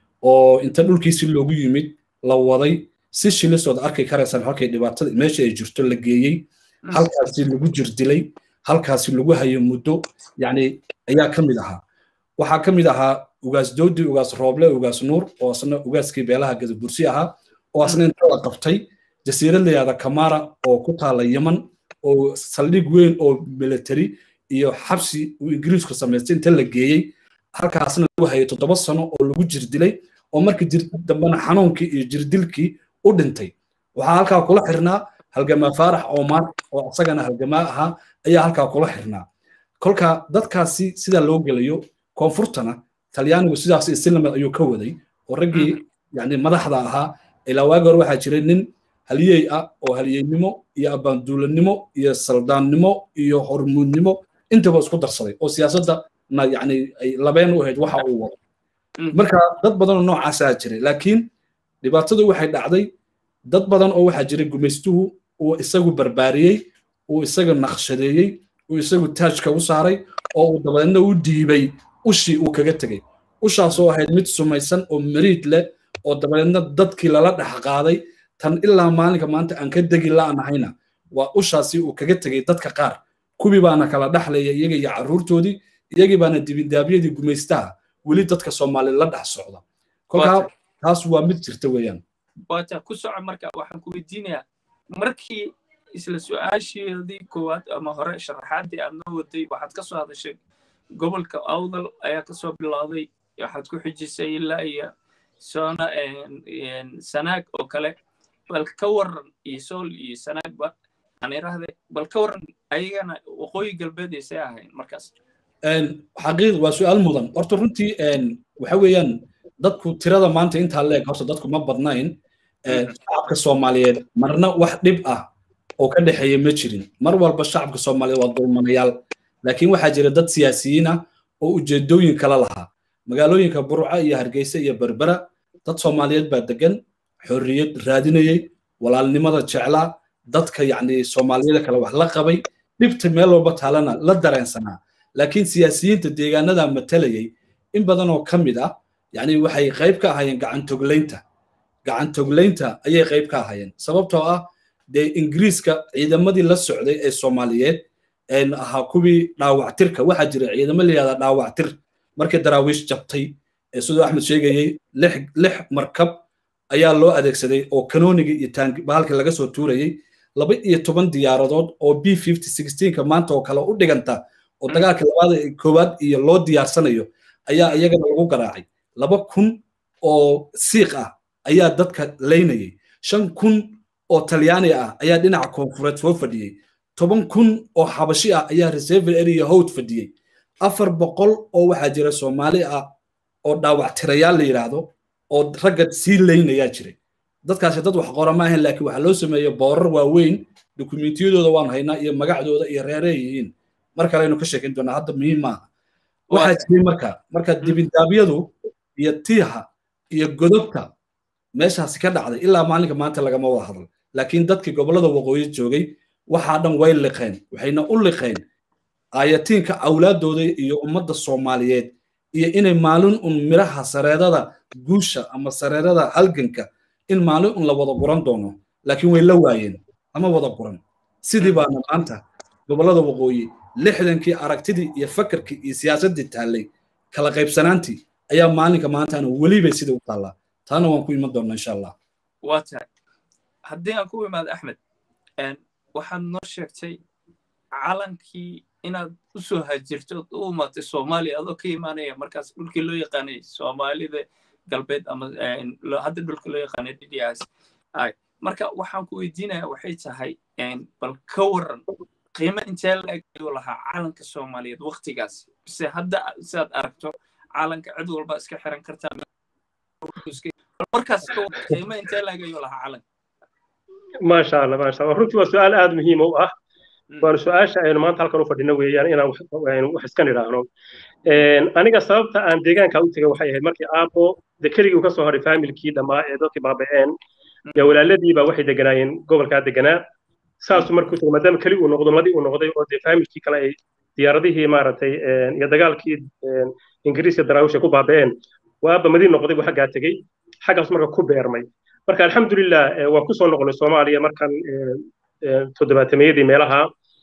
oo inta dhulkiisi loogu yimid la waday si shilisood arki karaysaan halkay dhibaatada meesha ay jirto la geeyey halkaasi lagu jirdilay halkaasi lagu hayo muddo yani ayaa ka mid ahaa waxaa ka mid ahaa ugaas doodi ugaas rooble ugaas nuur oo asna ugaaskii beelaha gadabursi ahaa oo asna inta la qabtay jasiirad layahda kamara oo ku taala yeman oo saldhig weyn oo military iyo xabsi uu ingiriisku samaystay inta la geeyey halkaasna lagu hayay toddoba sano oo lagu jirdilay oo markii dambena xanuunkii iyo jirdilkii u dhintay waxaa halkaa kula xirnaa halgamaa faarax oomaar oo isagana halgamaa ahaa ayaa halkaa kula xirnaa kolka dadkaasi sidaa loo gelayo koonfurtana talyaanigu sidaas islamad ayuu ka waday oo raggii yani madaxda ahaa ilaa waagi hore waxaa jiray nin haliyey ah oo haliyeynimo iyo abaanduulanimo iyo saldaannimo iyo hormuudnimo intaba isku darsaday oo siyaasadda na yani ay labeen u ahayd waxa uu wado marka dad badan oo noocaasaa jiray laakiin dhibaatadu waxay dhacday dad badan oo waxaa jiray gumaystuhu uu isagu barbaariyey uu isaga naqshadeeyey uu isagu taajka u saaray oo uu dabadeedna u dhiibay ushii uu kaga tegey ushaasoo ahayd mid sumaysan oo mariid leh oo dabadeedna dadkii lala dhex qaaday tan ilaa maalinka maanta aan ka degi la'nahayna waa ushaasi uu kaga tegey dadka qaar kuwii baana kala dhexlaya iyaga iyo carruurtoodii iyagii baana dibindaabyadii gumaystaha weli dadka soomaali la dhex socda kolkaa taas waa mid jirta weeyaan waata ku soco marka waxaan ku weydiinayaa markii isla su-aasheedii koowaad ama hore sharaxaadii aad noo waday waxaad ka soo hadashay gobolka awdal ayaa kasoo bilowday waxaad ku xijisay ilaa iyo soona sanaag oo kale bal ka waran iyo sool iyo sanaagba aan irahde bal ka waran ayagana waqooyi galbeedaysay ahayn markaas xaqiiq waa su-aal mudan horta runtii waxa weeyaan dadku tirada maanta intaa leeg horta dadku ma badnayn shacabka soomaaliyeed marna wax dhib ah oo ka dhexeeya ma jirin mar walba shacabka soomaaliyeed waa dulmanayaal laakiin waxaa jira dad siyaasiyiin ah oo ujeedooyin kala lahaa magaalooyinka burca iyo hargeysa iyo berbera dad soomaaliyeed baa degan xorriyad raadinayey walaalnimada jeclaa dadka yacni soomaaliyada kale wax la qabay dhibta meel walba taalana la dareensanaa laakiin siyaasiyiinta deegaanada matalayay in badan oo ka mid ah yacni waxay qayb ka ahaayeen gacantoglaynta gacantoglaynta ayay qayb ka ahaayeen sababtoo ah dee ingiriiska ciidamadii la socday ee soomaaliyeed ahaa kuwii dhaawactirka waxaa jira ciidamo layihahdaa dhaawactir markii daraawiish jabtay siduu axmed sheegayey lix markab ayaa loo adeegsaday oo kanoonigii iyo bahalkii laga soo tuurayey laba iyo toban diyaaradood oo b fifty sixteenka maanta oo kale u dhiganta oo dagaalka labaad koowaad iyo loo diyaarsanayo ayaa iyagana lagu garaacay laba kun oo siiq ah ayaa dadka laynayay shan kun oo talyaani ah ayaa dhinaca koonfureed soo fadhiyey toban kun oo xabashi ah ayaa reserve area howd fadhiyey afar boqol oo waxaa jira soomaali ah oo dhaawactirayaal la yidhaahdo oo ragga sii laynayaa jiray dadkaasi dad wax qora ma ahayn laakiin waxaa loo sameeyey boorar waaweyn dokumentiyadooda waan haynaa iyo magacdooda iyo reerey yihiin mar kale aynu ka sheekin doonaa hadda muhiim maaha waxaa jiray marka marka dibindaabyadu iyo tiiha iyo godobta meeshaasi ka dhacday ilaa maalinka maanta lagama wada hadal laakiin dadkii gobollada waqooyi joogay waxaa dhan way liqeen waxayna u liqeen aayatiinka awlaadooda iyo ummadda soomaaliyeed iyo inay maalin un miraha sareedada guusha ama sareedada halganka in maalin un la wada guran doono laakiin way la waayeen lama wada guran sidii baana maanta gobollada waqooyi lixdankii aragtidii iyo fakarkii iyo siyaasaddii taallay kala qaybsanaantii ayaa maalinka maantaana welibay sidii u taallaa taana waan ku iman doonnaa insha allah waa tahay haddii aan ku imaado axmed waxaad noo sheegtay calankii inaad u soo hajirto ood u imaatay soomaaliya adoo ka imaanaya markaas dhulkii loo yaqaanay soomaalida galbeed ama hadda dhulka loo yaqaanay dds marka waxaan ku weydiinaya waxay tahay bal ka waran qiimo intee la-eg ayuu lahaa calanka soomaaliyeed waktigaas bise hadda sidaad aragto calanka cid walba iska xiran kartaa markaas qiimo intee la-eg ayuu lahaa calanka maasha allah maasha allah runtii waa su-aal aada muhiim u ah waana su-aasha aynu maanta halkan u fadhino weeyaan inaan wax iska nidhaahno aniga sababta aan deegaanka u tegay waxay ahayd markii aabo de keligii uu ka soo haray faamilkii dhammaa ee dadkii baaba'een ya walaaladiiba waxay deganaayeen gobolkaa deganaa saasuu markuu tegay maadaama keli uu noqdo madi uu noqday oo dee faamilkii kale ay diyaaradihii maaragtay iyo dagaalkii ingiriiska daraawisha ku baaba'een waa aaba madi noqday buu xaggaa tegey xaggaas marka ku beermay marka alxamdulilah waan kusoo noqonay soomaaliya markan toddobaatameyadii meelaha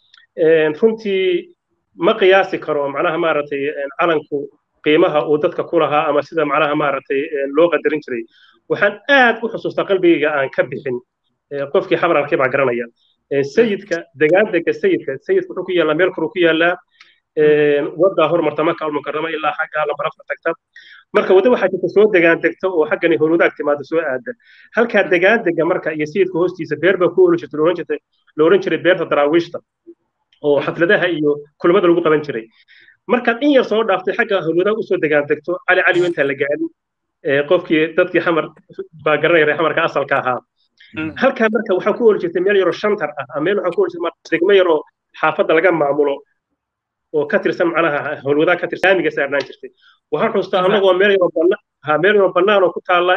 runtii ma qiyaasi karo macnaha maaragtay calanku qiimaha uu dadka ku lahaa ama sida macnaha maaragtay loo qadarin jiray waxaan aad u xusuustaa qalbigayga aan ka bixin qofkii xabar arkay baa garanaya sayidka degaandega sayidka sayidka wuxuu ku yaallaa meel koruu ku yaallaa waddaa hormarta maka almukarama ilaa xagga lambarafka tagta marka wadda waxaa jirta soo degaan degta oo xaggani howlwadaag timaada soo aada halkaa degaandega marka iyo sayidka hoostiisa beer baa ku oli jirta looran jirtay la oran jiray beerta daraawiishta oo xafladaha iyo kulamada lagu qaban jiray markaad in yar soo dhaaftay xagga howlwadaag usoo degaan degto cali cali intaan la gaadin qofkii dadkii xamar baa garanaya xamarka asalka ahaa halkaa marka waxaa ku oli jirtay meel yaroo shantar ah meel waxaa ku oli jirtay degmo yaroo xaafadda laga maamulo oo ka tirsan macnaha howlwadaag ka tirsan saamiga saarnaan jirtay waxaan xustaa annagoo meel yaroo bannaan ha meel yaroo bannaan oo ku taalla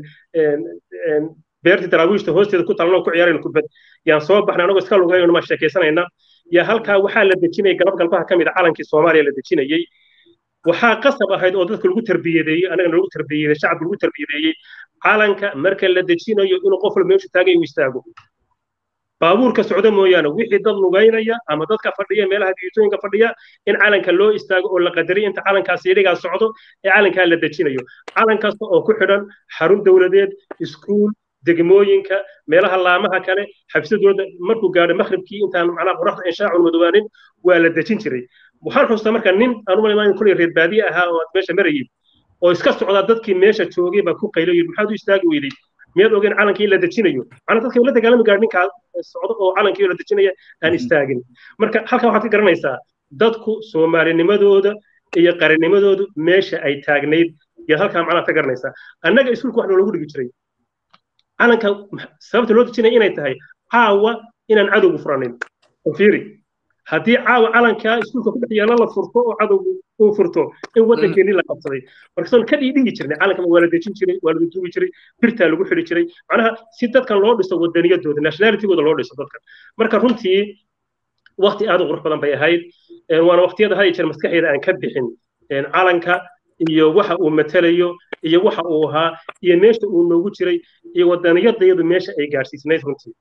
beertii daraawiishta hoosteeda ku taalan oo ku ciyaarayna kubad yaan soo baxnay annagoo iska lugaynayno maa sheekaysanayna yaa halkaa waxaa la dejinayay galab galbaha ka mid a calankii soomaaliya la dejinayey waxaa qasab ahayd oo dadka lagu tarbiyadeeyey annagana lagu tarbiyadeeyey shacabka lagu tarbiyadeeyey calanka marka la dejinayo inuu qof walba meeshu taagay uu istaago baabuurka socda mooyaane wixii dad lugaynaya ama dadka fadhiya meelaha diitooyinka fadhiya in calanka loo istaago oo la qadariyo inta calankaas iyadhigaa socdo ee calankaa la dejinayo calan kasta oo ku xidhan xarun dowladeed iskuul degmooyinka meelaha laamaha kale xabsadooda markuu gaadho makhribkii intaan macnaha qoraxda inshaacun madowaanin waa la dejin jiray waxaan xustaa marka nin aan u malaymaa kulay reer baadiye ahaa oo meesha marayay oo iska socdaa dadkii meesha joogay baa ku qaylo yidhi maxaad u istaagi weyday miyaad ogeen calankii la dejinayo macnaa dadka la dagaalami gaadh ninkaa socdo oo calankii la dejinaya aan istaagin marka halkan waxaad ka garanaysaa dadku soomaalinimadooda iyo qarannimadoodu meesha ay taagnayd yaad halkaa macnaha ka garanaysaa annaga iskuulka wax noolagu dhigi jiray calanka sababta loo dejinaya inay tahay caawa inaan cadowgu furanin fiiri haddii caawa calankaa iskuulka ku dhex yaala la furto oo cadowgu uu furto in waddankeennii la qabsaday markasoon ka dhiidhigi jirnay calanka waa la dejin jiray waa la duubi jiray birtaa lagu xidhi jiray macnaha si dadkan loo dhiso wadaniyadooda nationalitygooda loo dhiso dadkan marka runtii wakti aad u qurux badan bay ahayd waana waqtiyada haya jeer maskaxeeda aan ka bixin calanka iyo waxa uu matalayo iyo waxa uu ahaa iyo meesha uu noogu jiray iyo wadaniyadayadu meesha ay gaadhsiisnayd runtii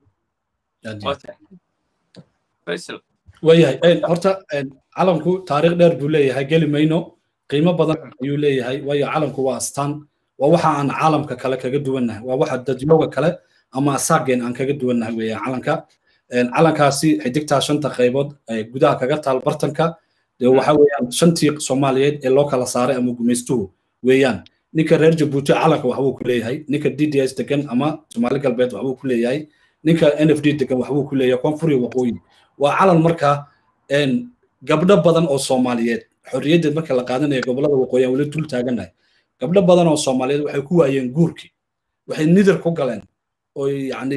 waayahay horta calanku taariikh dheer buu leeyahay geli mayno qiimo badan ayuu leeyahay waayo calanku waa astaan waa waxa aan caalamka kale kaga duwannahay waa waxa dadyooga kale ama asaageen aan kaga duwannahay weeyaan calanka calankaasi xidigtaa shanta qaybood gudaha kaga taal bartanka waxa weeyaan shantii soomaaliyeed ee loo kala saaray ama gumaystuhu weeyaan ninka reer jabuuti calanka waxbuu ku leeyahay ninka d d s degan ama soomaali galbeed waxbuu ku leeyahay ninka n f d degan waxbuu ku leeyahay koonfuriya waqooyi waa calan markaa gabdho badan oo soomaaliyeed xorriyadda marka la qaadanaya gobollada waqooyi aan weli dul taagannahay gabdho badan oo soomaaliyeed waxay ku waayeen guurkii waxay nidir ku galeen oo yacni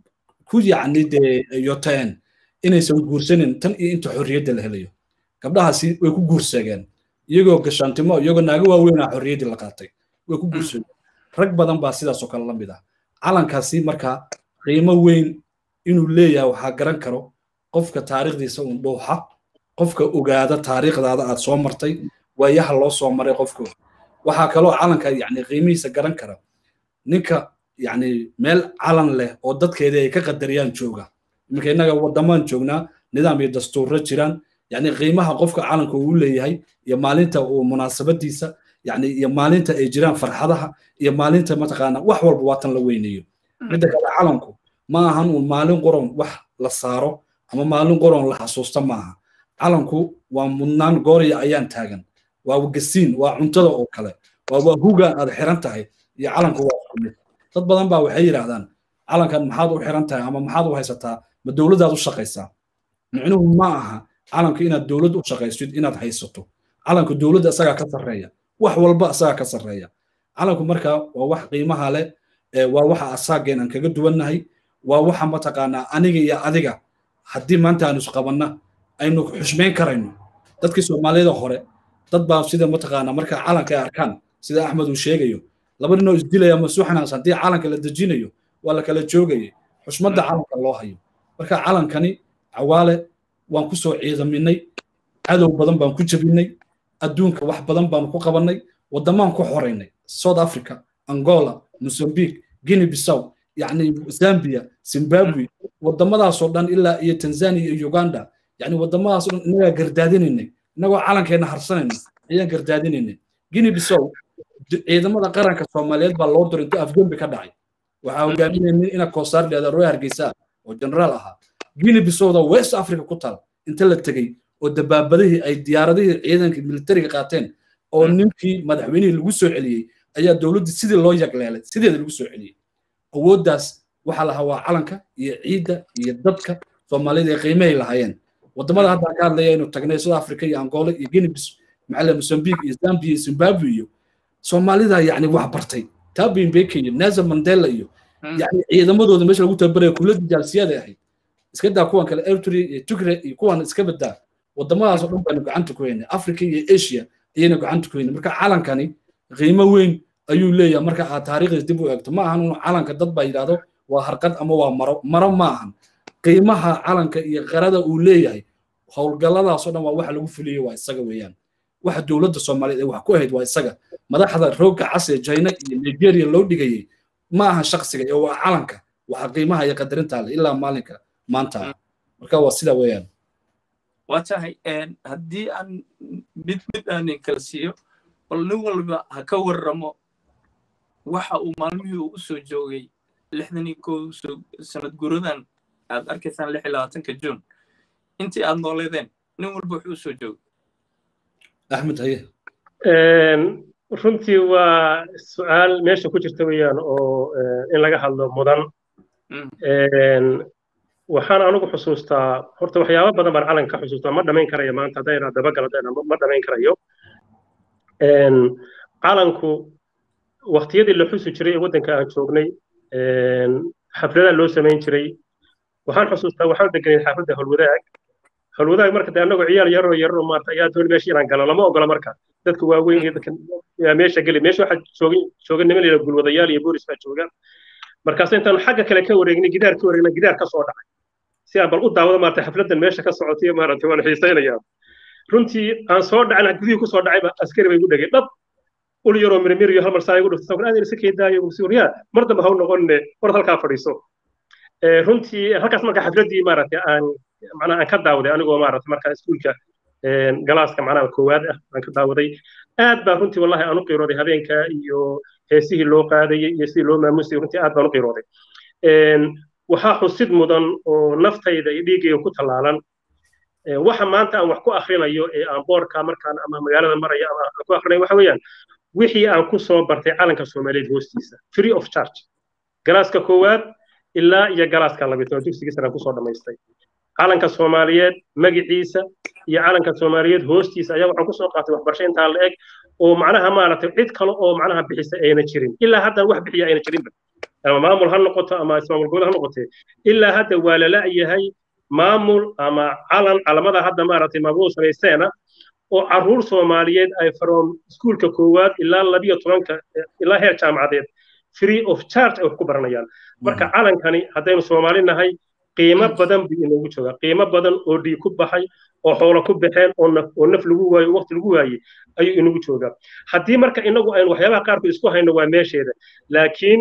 ku yacni dee yoteen inaysan guursanin tan iyo inta xorriyadda la helayo gabdhahaasi way ku guurseegeen iyagoo gashaantimo iyagoo naago waaweynaa xorriyaddii la qaatay way ku guurseegeen rag badan baa sidaasoo kale la mid ah calankaasi markaa qiimo weyn inuu leeyahay waxaa garan karo qofka taariikhdiisa uun dhuuxa qofka ogaada taariikhdaada aad soo martay waayaha loo soo maray qofku waxaa kaloo calanka yacni qiimihiisa garan kara ninka yacni meel calan leh oo dadkeedii ay ka qadariyaan jooga iminka innaga waddamaan joognaa nidaam iyo dastuurro jiraan yacni qiimaha qofka calanka uu leeyahay iyo maalinta uu munaasabadiisa yacni iyo maalinta ay jiraan farxadaha iyo maalinta mataqaana wax walba waa tan la weynayo midda kale calanku ma ahan uun maalin qoron wax la saaro ama maalin qoron la xasuusta ma aha calanku waa mudnaan gooriya ayaan taagan waa gasiin waa cuntada oo kale waa waa huga aad xiran tahay iyo calanku waa isku mid dad badan baa waxay yidhaahdaan calankan maxaad u xiran tahay ama maxaad u haysataa ma dowladdaad u shaqaysaa micnuhu ma aha calanku inaad dowlad u shaqaysid inaad haysato calanku dowladda isagaa ka sarreeya wax walba isagaa ka sarreeya calanku marka waa wax qiimaha leh waa waxa asaageen aan kaga duwannahay waa waxa mataqaanaa aniga iyo adiga haddii maanta aan isqabanna aynu xushmayn karayno dadkii soomaaliyada hore dad baa sida mataqaanaa marka calanka ay arkaan sida axmed uu sheegayo laba ninoo isdilaya masuuxnaas haddii calanka la dejinayo waa la kala joogayay xushmadda calanka loo hayo marka calankani cawaale waan ku soo ciidaminay cadow badan baan ku jebinay adduunka wax badan baanu ku qabannay waddamaan ku xoraynay south africa angola mozambique guinea bissaw yacni zambia zimbabwe waddamadaasoo dhan ilaa iyo tanzania iyo uganda yacni waddamadaasoo dhan innagaa gardaadinaynay innagoo calankeenna harsanayna ayaan gardaadinaynay guinea bissaw ciidamada qaranka soomaaliyeed baa loo diray intuu afgembi ka dhacay waxaa hogaaminaynin ina koosaar leeda roy hargeysa oo generaal ahaa guinea bissowda west africa ku taal inta la tegey oo dabaabadihii ay diyaaradihii ciidanka militariga qaateen oo ninkii madaxweynihii lagu soo celiyey ayaa dowladdii sidii loo yagleelay sideeda lagu soo celiyey awooddaas waxaa lahaa waa calanka iyo ciidda iyo dadka soomaaliyada ee qiimahay lahaayeen waddamada hadda ka hadlaya inuu tagnay south africa iyo angola iyo guinea bis maxaa mozambique iyo zambia iyo zimbabwe iyo soomaalida yacni wax bartay tabi mbeke iyo nelson mandela iyo yani ciidamadooda meesha lagu tababaraya kuuladii jaalsiyada ahayd iska daa kuwan kale eritrea iyo tigre iyo kuwan iska badaa waddamadaasoo dhan baynu gacanta ku haynay africa iyo asia ayayna gacanta ku haynay marka calankani qiimo weyn ayuu leeyahay marka aad taariikhdiis dib u eegto ma ahan unu calanka dad baa yidhaahdo waa harqad ama waa maro maro ma ahan qiimaha calanka iyo qarada uu leeyahay howlgalladaasoo dhan waa waxa lagu fuliyey waa isaga weeyaan waxa dowladda soomaaliyeed ee wax ku ahayd waa isaga madaxda roogga cas ee china iyo nigeria loo dhigayey ma aha shaksiga ee waa calanka waxa qiimaha iyo qadarinta leh ilaa maalinka maanta marka waa sida weeyaan waa tahay haddii aan mid mid aanin kala siiyo bal nin walba ha ka warramo waxa uu maalmihii uu u soo joogay lixdan iyo kow sanad guradan aad arkaysaan lix iyo labaatanka juun intii aad nooleedeen nin walba wuxuu u soo joogay axmed haye runtii waa su-aal meesha ku jirta weeyaan oo in laga hadlo mudan waxaan anigu xusuustaa horta waxyaabo badan baan calanka ka xusuustaa ma dhamayn karayo maanta haddayna dabagaladayna ma dhamayn karayo calanku waqtiyadii la xusi jiray ee waddanka aan joognay xafladaha loo samayn jiray waxaan xusuustaa waxaan deganay xaafadda howlwadaag howlwadaag marka de annagoo ciyaal yaroo yaroo maarta ayaa doon meesha inaan galo lama ogola marka dadka waaweyn iyo dadka meesha geli meesha waxaa jooga jooga niman layidhaha gulwadayaal iyo boolis baa jooga markaas intaan xagga kale ka wareegnay gidaar ka wareegnay gidaar ka soo dhacay si aan bal u daawado maarta xafladdan meesha ka socotay maarata waan xiisaynayaa runtii aan soo dhacna gudihii ku soo dhacayba askari bay igu dhegay dhab ul yaroo mirmir iyo hal mar saa igu dhuftay sabir aad iska keedaayo yaa mar dambe ha u noqonne war halkaa fadhiiso runtii halkaas marka xafladdii maaragtay aan macnaha aan ka daawaday anigoo maaragtay markaa iskuulka galaaska macnaha koowaad ah aan ka daawaday aad baa runtii wallahi aan u qiirooday habeenka iyo heesihii loo qaadayay iyo sidii loo maamusayay runtii aad baan u qiirooday waxaa xusid mudan oo naftayda iyo dhiiggayga ku tallaalan waxa maanta aan wax ku akhrinayo ee aan boorka markaan ama magaalada maraya ama ku akhrinayo waxa weeyaan wixii aan ku soo bartay calanka soomaaliyeed hoostiisa free of charge galaaska koowaad ilaa iyo galaaska labaatanaad dugsigii sare kusoo dhammaystay calanka soomaaliyeed magaciisa iyo calanka soomaaliyeed hoostiisa ayaa waxaan kusoo qaatay waxbarasho intaa la eg oo macnaha maaragtay cid kale oo macnaha bixisa ayna jirin ilaa hadda wax bixiya ayna jirinba ama maamul ha noqoto ama ismaamul gobol ha noqotee ilaa hadda waa la la'yahay maamul ama calan calamada hadda maaragtay maamul samaysteena oo caruur soomaaliyeed ay from iskuulka koowaad ilaa labiyo tobanka ilaa heer jaamacadeed free of charge ay wax ku baranayaan marka calankani haddaynu soomaali nahay qiimo badan buu inoogu joogaa qiimo badan oo dhiig ku baxay oo xoolo ku baxeen oo naf oo naf lagu waayo waqti lagu waayey ayuu inagu joogaa haddii marka inagu aynu waxyaabaha qaarkood isku hayno waa meesheeda laakiin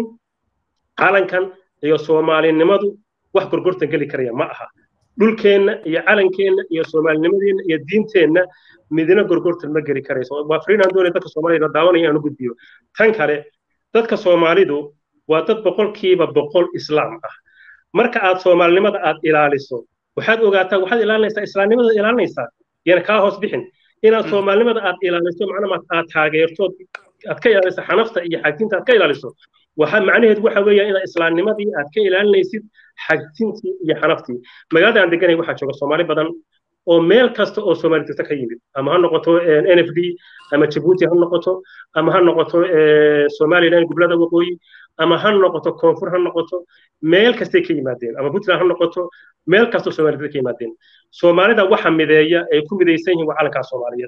calankan iyo soomaalinimadu wax gorgortan geli karaya ma aha dhulkeenna iyo calankeenna iyo soomaalinimadeenna iyo diinteenna midna gorgortan ma geli karayso waa fariinaan doonaya dadka soomaalida daawanaya aan u gudbiyo tan kale dadka soomaalidu waa dad boqolkiiba boqol islaam ah marka aad soomaalinimada aad ilaaliso waxaad ogaataa waxaad ilaalinaysaa islaamnimada ilaalinaysaa yana kaa hoos bixin inaad soomaalinimada aad ilaaliso macnama aad taageerto aad ka ilaaliso xanafta iyo xagtinta aad ka ilaaliso waxa macnaheedu waxa weeyaa inaad islaamnimadii aad ka ilaalinaysid xagtintii iyo xanaftii magaalada aan deganay waxaa jooga soomaali badan oo meel kasta oo soomaali jirta ka yimid ama ha noqoto n f d ama jabuuti ha noqoto ama ha noqoto somaliland gobolada waqooyi ama ha noqoto koonfur ha noqoto meel kastay ka yimaadeen ama puntland ha noqoto meel kastoo soomaalida ka yimaadeen soomaalida waxa mideeya ay ku midaysan yihiin waa calankaa soomaaliyeed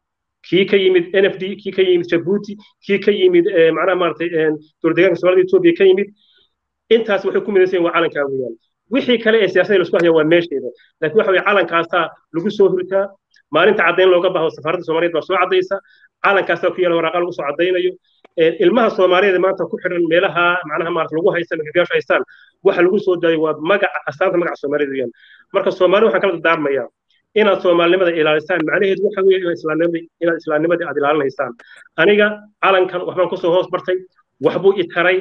kii ka yimid n f d kii ka yimid jabuuti kii ka yimid macnaha maaragtay dowladdeegaanka soomaalida etoobiya ka yimid intaas waxay ku midaysan yihiin waa calankaa weeyaan wixii kale ee siyaasadda laisku haya waa meesheeda laakiin waxa weye calankaasaa lagu soo hurtaa maalinta caddayn looga baho safaaradda soomaaliyeed baa soo caddaysa calankaasaa ku yaala waraaqa lagu soo caddaynayo ilmaha soomaaliyeed maanta ku xidhan meelaha macnaha maarata lagu haysta magagaashu haystaan waxa lagu soo daayo waa magaca astaanta magaca soomaaliyeed weeyaan marka soomaali waxaan kala dardaarmayaa inaad soomaalinimada ilaalisaan macnaheedu waxa weeye inaad islaamnimadii inaad islaamnimadii aad ilaalinaysaan aniga calankan waxbaan kusoo hoos bartay waxbuu i taray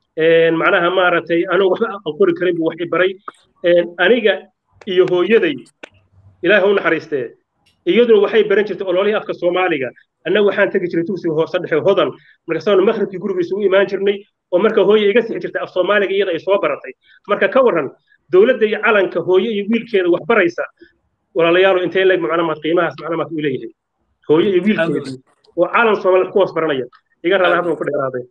macnaha maaragtay anoo waxba aan qori karin buu wax i baray aniga iyo hooyaday ilaahi u naxariistee iyaduna waxay baran jirtay ololihii afka soomaaliga annaga waxaan tegi jiray dugsiga hoose dhexe hodan markaasaanu makhribkii gurigiisa u imaan jirnay oo marka hooye iga sixi jirtay af soomaaliga iyada ay soo baratay marka ka warran dowladda iyo calanka hooye iyo wiilkeeda wax baraysa walaalayaalo intee leeg macnamaad qiimahaas macnamaad u leeyahay hooye iyo wiilkeedii oo calan soomaaliya ku hoos baranaya iga raala hadda ku dheeraaday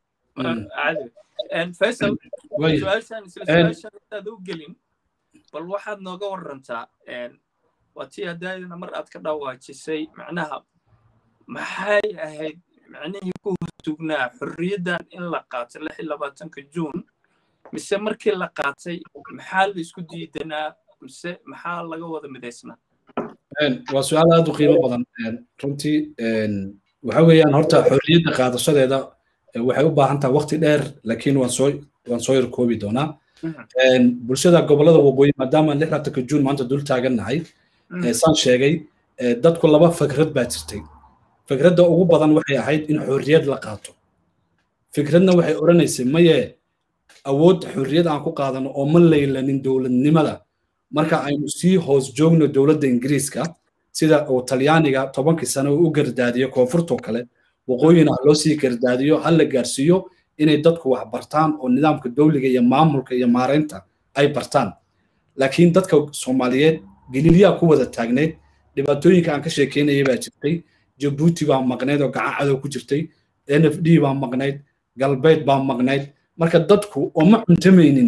faysal su-aashaan isla su-aashaan intaad u gelin bal waxaad nooga warantaa waa tii haddaadina mar aad ka dhawaajisay macnaha maxay ahayd macnihii ku hortugnaa xorriyaddan in la qaatay lix iyo labaatanka juun mise markii la qaatay maxaa la isku diidanaa mise maxaa laga wada midaysnaa waa su-aal aad u qiimo badan runtii waxa weeyaan horta xorriyadda qaadashadeeda waxay u baahan tahay waqti dheer laakiin waan soo waan soo yar koobi doonaa bulshada gobolada waqooyi maadaama lixdanka juun maanta dul taagannahay saan sheegay dadku laba fikrad baa jirtay fikradda ugu badan waxay ahayd in xorriyad la qaato fikradna waxay odhanaysay maye awood xorriyad aan ku qaadano oo ma laylanin dowladnimada marka aynu sii hoos joogno dowladda ingiriiska sida uu talyaaniga tobankii sano uu u gardaadiyo koonfurtoo kale waqooyina ha loo sii gardaadiyo ha la gaarsiiyo inay dadku wax bartaan oo nidaamka dowliga iyo maamulka iyo maaraynta ay bartaan laakiin dadka soomaaliyeed galiilyaa ku wada taagneyd dhibaatooyinka aan ka sheekeynaya baa jirtay jabuuti baa maqnayd oo gacan cadow ku jirtay n f d baa maqnayd galbeed baa maqnayd marka dadku oo ma cuntamaynin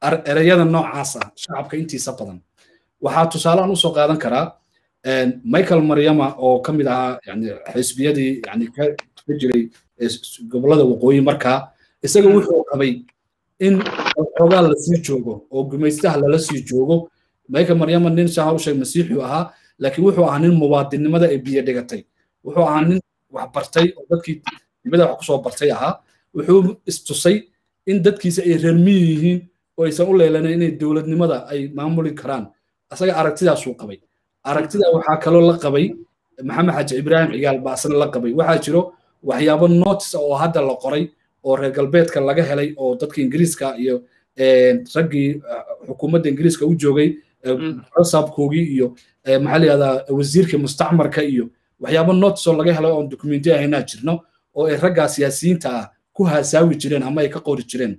ereyada noocaas ah shacabka intiisa badan waxaa tusaalehan usoo qaadan karaa michael maryama oo ka mid ahaa yani xisbiyadii yani ka jiray gobolada waqooyi markaa isaga wuxuu qabay in xoogaa lasii joogo oo gumaystaha lala sii joogo michael maryama nin shaha u sheeg masiixu ahaa laakiin wuxuu ahaa nin muwaadinimada ee biyo dhigatay wuxuu ahaa nin wax bartay oo dadkii dibada wax kusoo bartay ahaa wuxuu istusay in dadkiisa ay reer miyi yihiin oo aysan u leelanayn inay dowladnimada ay maamuli karaan asaga aragtidaasuu qabay aragtida waxaa kaloo la qabay maxamed xaji ibraahim cigaal baa asna la qabay waxaa jiro waxyaabo notice oo hadda la qoray oo reer galbeedka laga helay oo dadka ingiriiska iyo raggii xukuumadda ingiriiska u joogay sabkoogii iyo maxaa la yihahdaa wasiirka mustacmarka iyo waxyaabo notice oo laga helay oon dokumentiya haynaa jirno oo ay raggaa siyaasiyiinta ah ku haasaawi jireen ama ay ka qori jireen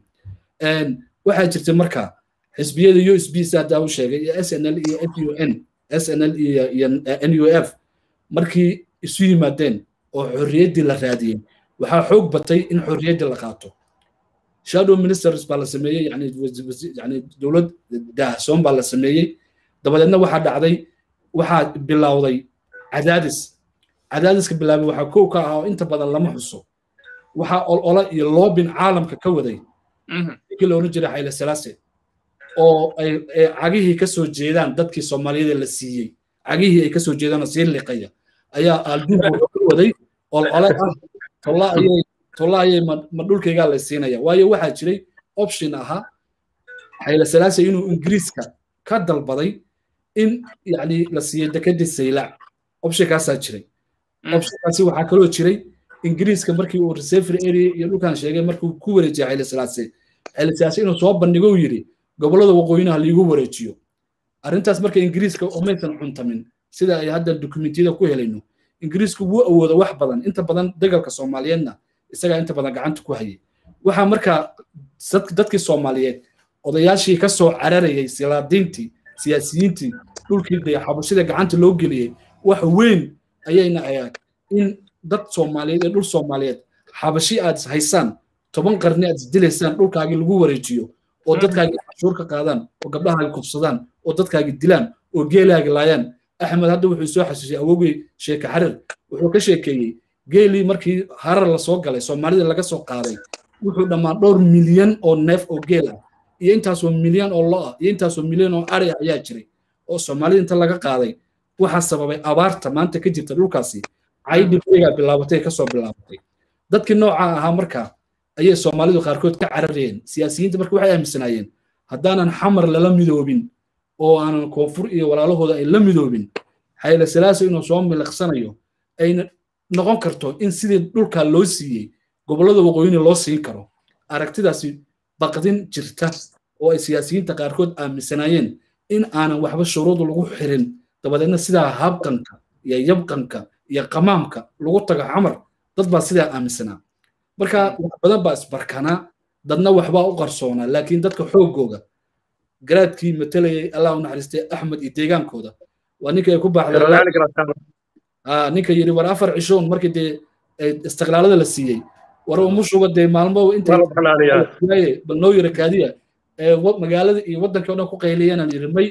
waxaa jirta marka xisbiyada u s b haddaa u sheegay iyo s n l iyo f u n s n l iyo n u f markii isu yimaadeen oo xorriyaddii la raadiyey waxaa xoog batay in xorriyaddii la qaato shadow ministers baa la sameeyey yani yani dowlad daahsoon baa la sameeyey dabadeedna waxaa dhacday waxaa bilowday cadaadis cadaadiska bilaabay waxaa kow ka ah oo inta badan lama xuso waxaa olola iyo loobin caalamka ka waday ninkii la oran jiray xayle salaase oo ay cagihii ka soo jeedaan dadkii soomaaliyada la siiyey cagihii ay ka soo jeedaan sii liqaya ayaa aalduub wuxuu ka waday olole ah tolla ayay tolla ayay ma dhulkaygaa la siinaya waayo waxaa jiray option ahaa xayle salaase inuu ingiriiska ka dalbaday in yani la siiyey dekedii saylac optionkaasaa jiray optionkaasi waxaa kaloo jiray ingiriiska markii uu reservery area iyo dhulkan sheegay markuu ku wareejiyay xayle salaase xayle salaase inuu soo bandhigo uu yidhi gobollada waqooyinaha liigu wareejiyo arrintaas marka ingiriiska umaysan cuntamin sida ay hadda dokumentiyada ku helayno ingiriisku wuu awoodo wax badan inta badan degalka soomaaliyeedna isagaa inta badan gacanta ku hayay waxaa markaa dadkii soomaaliyeed odayaashii ka soo cararayay silaadiintii siyaasiyiintii dhulkii dee xabashida gacanta loo geliyey wax weyn ayayna ahayd in dad soomaaliyeed ee dhul soomaaliyeed xabashi aad haysaan toban qarni aad isdilaysaan dhulkaagii lagu wareejiyo oo dadkaagii cashuur ka qaadaan oo gabdhahaagi kufsadaan oo dadkaagi dilaan oo geelaagi laayaan axmed hadda wuxuu soo xasuusiyey awogey sheeke xarir wuxuu ka sheekeeyey geelii markii harar lasoo galay soomaalida laga soo qaaday wuxuu dhammaan dhowr milyan oo neef oo geel ah iyo intaasoo milyan oo lo ah iyo intaasoo milyan oo ari ah ayaa jiray oo soomaalida inta laga qaaday waxaa sababay abaarta maanta ka jirta dhulkaasi caydhibaygaa bilaabatay kasoo bilaabatay dadkii nooca ahaa markaa ayay soomaalidu qaarkood ka cararayeen siyaasiyiinta marka waxay aaminsanaayeen haddaanan xamar lala midoobin oo aanan koonfur iyo walaalahooda ay la midoobin xayle salaasa inuu soo miliqsanayo ayna noqon karto in sidii dhulkaa loo siiyey gobollada waqooyini loo siin karo aragtidaasi baqdin jirta oo ay siyaasiyiinta qaarkood aaminsanaayeen in aanan waxba shuruudu lagu xirin dabadeedna sidaa habqanka iyo yabqanka iyo qamaamka lagu tago xamar dad baa sidaa aaminsanaa marka wax badan baa isbarkanaa dadna waxbaa u qarsoonaa laakiin dadka xoogooga garaadkii matalayay allah u naxariistay axmed iyo deegaankooda waa ninka ay ku baaxday ninka yidhi war afar cishoon markii dee istiqlaalada la siiyey war umushuba dee maalmo intay bal noo yira kaadiya magaalada iyo waddanka o dhan ku qayliyanaan yidhi may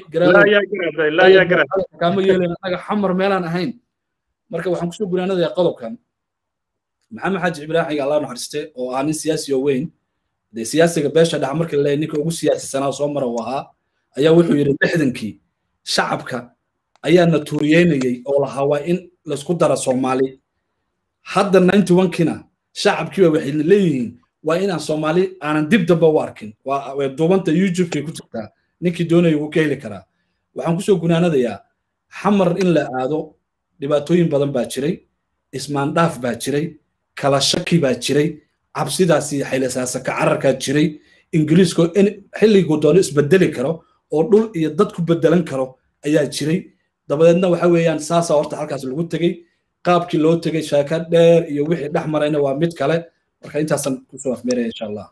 garaadkaama yeelen anaga xamar meelaan ahayn marka waxaan kusoo gunaanadayaa qodobkan maxamed xaaji ibraahim allah naxariiste oo ah nin siyaasi oo weyn dee siyaasiga beesha dhax markii la ninka ugu siyaasisanaa soo mara uu ahaa ayaa wuxuu yidhi lixdankii shacabka ayaa na tuuriyeynayey oo lahaa waa in laysku dara soomaali hadda ninety onkina shacabkiiba waxay leeyihiin waa inaan soomaali aanan dib damba u arkin waa duubanta youtubekay ku jirtaa ninkii doonaya wuu ka heli karaa waxaan kusoo gunaanadayaa xamar in la aado dhibaatooyin badan baa jiray ismaandhaaf baa jiray kala shaki baa jiray cabsidaasi xaylasaasa ka cararkaa jiray ingiriiskoo in xilliguu doono isbedeli karo oo dhul iyo dad ku bedelan karo ayaa jiray dabadeedna waxa weeyaan saasaa horta halkaas lagu tegey qaabkii loo tegey shaaka dheer iyo wixii dhex marayna waa mid kale marka intaasan kusoo afmeeraya insha allah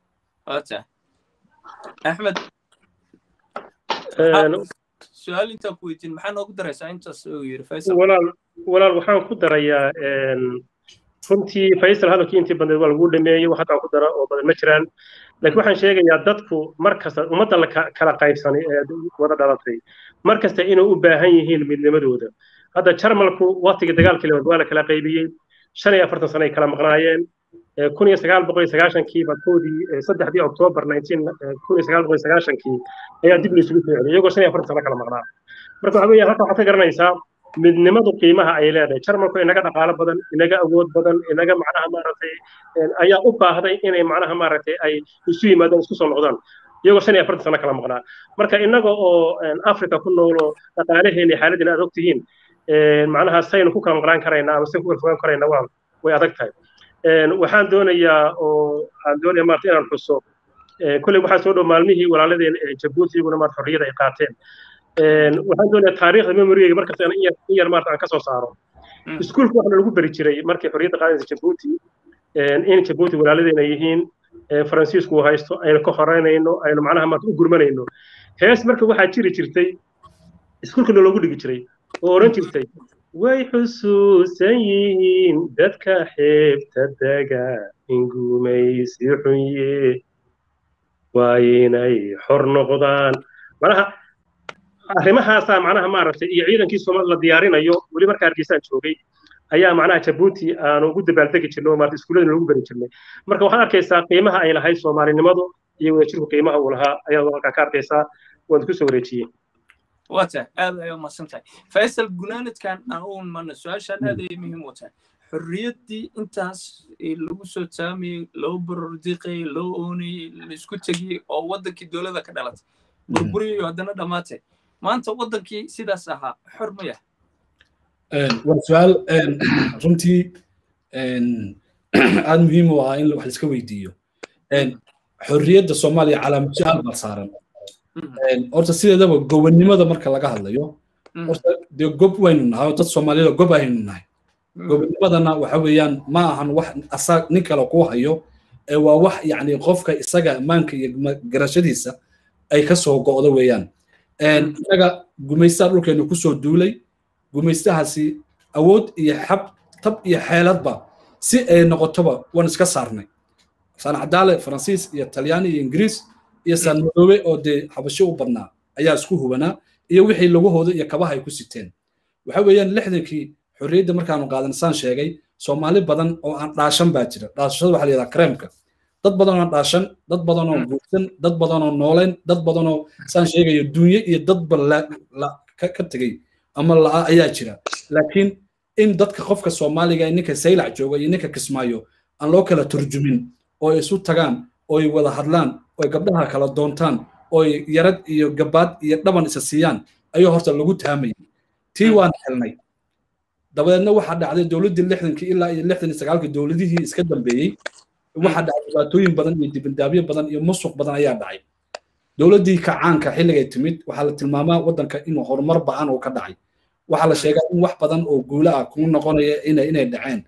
axmed su-aal intaan ku weydiin maxaa noogu daraysaa intaas uu yiri faysal walaal walaal waxaan ku darayaa runtii faysal hadalkii intii badneed waa lagu dhameeyey wax hataa ku dara oo badan ma jiraan laakiin waxaan sheegayaa dadku mar kasta ummadda la kala qaybsanay ee wada dhalatay mar kasta inay u baahan yihiin midnimadooda hadda jarmalku waqtigii dagaalkii labaad waa la kala qaybiyey shan iyo afartan sano ay kala maqnaayeen kun iyo sagaal boqol iyo sagaashankiiba koodii saddexdii oktoobar nineteen kun iyo sagaal boqol iyo sagaashankii ayaa dib laysugu soo celiyay iyagoo shan iyo afartan sano kala maqnaa marka waxa weeyaan halka waxaad ka garanaysaa midnimadu qiimaha ay leedahay jarmalku inaga dhaqaalo badan inaga awood badan inaga macnaha maaragtay ayaa u baahday inay macnaha maaragtay ay isu yimaadaan isku soo noqdaan iyagoo shan iyo afartan sano kala maqnaa marka inaga oo africa ku nool oo dhaqaalaheena iyo xaaladina aad ogtihiin macnaha saynu ku kala maqnaan karaynaa ama saynu ku kala fogaan karaynaa waa way adag tahay waxaan doonayaa oo aan doonaya maarata inaan xuso kolley waxaa soo dhow maalmihii walaaladeen jabuuti iyaguna maarata xorriyada ay qaateen waxaan doonayaa taariikhda memoriyga markasta in yar maarata aan ka soo saaro iskuulka waxaa lagu beri jiray markii xorriyadda qaadaysa jabuuti in jabuuti walaaladeena yihiin faransiisku uu haysto aynu ka horeynayno aynu macnaha maarata u gurmanayno hees marka waxaa jiri jirtay iskuulkana loogu dhigi jiray oo oran jirtay way xusuusan yihiin dadka xeebta dega ingumaysi xunye waa inay xor noqdaan manaha arrimahaasaa macnaha maaragtay iyo ciidankii soomaalida la diyaarinayo weli marka hargeysaan joogay ayaa macnaha jabuuti aanu ugu dabaaldegi jirnay oo maarata iskuullada loogu beri jirnay marka waxaad arkaysaa qiimaha ay lahayd soomaalinimadu iyo wadajirku qiimaha uu lahaa ayaad halkaa ka arkaysaa waan ku soo wareejiyey wata aad ay umahadsan tahay faysal gunaanadkan aan u imaano su-aashaan aad ay muhiim u tahay xorriyaddii intaas lagu soo taamayey loo barordiqayey loo oonayey laisku tegiyey oo waddankii dowladda ka dhalatay burburiyayo haddana dhammaatay maanta waddankii sidaas ahaa xor ma yahay waa su-aal runtii aad muhiim u ah in wax laiska weydiiyo xorriyadda soomaaliya calaamad su-aal baa saaran horta sideedaba gobonnimada marka laga hadlayo horta dee gob waynu nahay oo dad soomaaliyada gob aynu nahay gobonnimadana waxa weeyaan ma ahan wax asaa nin kale kuu hayo ee waa wax yacni qofka isaga ammaanka iyo garashadiisa ay ka soo go'do weeyaan inaga gumaystaha dhulkeenu kusoo duulay gumaystahaasi awood iyo xab tab iyo xeeladba si ay noqotoba waan iska saarnay saan cadaale faransiis iyo talyaani iyo ingiriis iyo saan madoobe oo dee xabasho u badnaa ayaa isku hubanaa iyo wixii lagahooda iyo kabaha ay ku siteen waxa weeyaan lixdankii xorriyadda markaanu qaadan saan sheegay soomaali badan oo aan dhaashan baa jira dhaashashada waxaa la yidhaha kareemka dad badan oo dhaashan dad badan oo guursan dad badan oo nooleyn dad badan oo saan sheegayo dunye iyo dadba ka tegey ama la'a ayaa jira laakiin in dadka qofka soomaaliga ninka saylac jooga iyo ninka kismaayo aan loo kala turjumin oo ay isu tagaan oo ay wada hadlaan oo ay gabdhaha kala doontaan oo ay yarad iyo gabaad iyo dhaban isa siiyaan ayuu horta lagu taamayay tii waan helnay dabadeedna waxaa dhacday dowladdii lixdankii ilaa iyo lixdan iyo sagaalkii dowladihii iska dambeeyey waxaa dhacay dhibaatooyin badan iyo dibindaabyo badan iyo musuq badan ayaa dhacay dowladdii kacaanka xilligay timid waxaa la tilmaamaa waddanka inuu horumar ba'an uu ka dhacay waxaa la sheegaa in wax badan oo guula ah kuu noqonaya inay inay dhaceen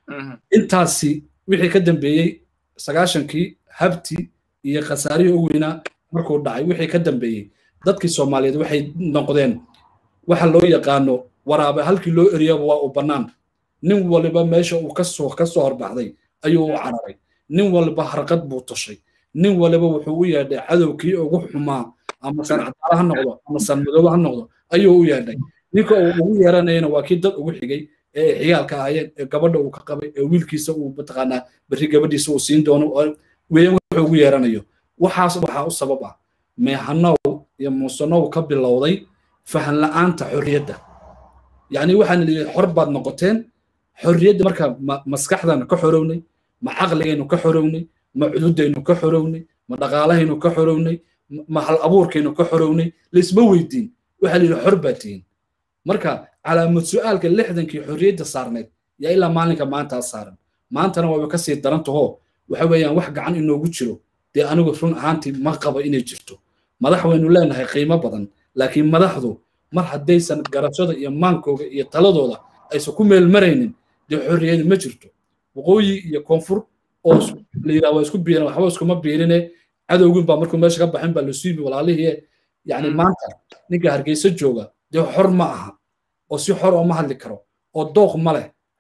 intaasi wixii ka dambeeyey sagaashankii habti iyo khasaarihii u weynaa markuu dhacay wixii ka dambeeyey dadkii soomaaliyeed waxay noqdeen waxa loo yaqaano waraabe halkii loo eriyaba waa uu bannaan nin waliba meesha uu kasoo ka soo horbaxday ayuu u cararay nin waliba harqad buu tashay nin waliba wuxuu u yeedhay cadowkii ugu xumaa ama san cadaala ha noqdo ama san madoobe ha noqdo ayuu u yeedhay ninka uu ugu yeeranayana waa kii dad ugu xigay ee ay xigaalka ahaayeen ee gabadha uu ka qabay ee wiilkiisa uu mataqaanaa berri gabadhiisa uu siin doono weeyaan wuxuu ugu yeeranayo waxaas waxaa u sabab ah meehanow iyo muusanow ka bilowday fahan la'aanta xorriyadda yacni waxaan lihi xor baad noqoteen xorriyadda marka maskaxdana ka xorownay ma caqligaynu ka xorownay ma cududaynu ka xorownay ma dhaqaalahaynu ka xorownay ma hal abuurkaynu ka xorownay laisma weydiin waxaa la yidhi xor baa tihiin marka calaamad su'aalka lixdankii xorriyadda saarnayd yaa ilaa maalinka maantaa saaran maantana waaba ka sii daran tahoo waxa weeyaan wax gacan inoogu jiro dee anigu run ahaantii ma qabo inay jirto madax waynu leenahay qiimo badan laakiin madaxdu mar haddaysan garashada iyo maankooga iyo taladooda aysan ku meel maraynin dee xorriyadi ma jirto waqooyi iyo koonfur oo la yidhaha waa isku biiran waxba iskuma biirine cadowgin baa markuu meesha ka baxin baa la suimi walaalihii yacni maanta ninka hargeysa jooga dee xor ma aha oo si xor oo ma hadli karo oo dooq ma leh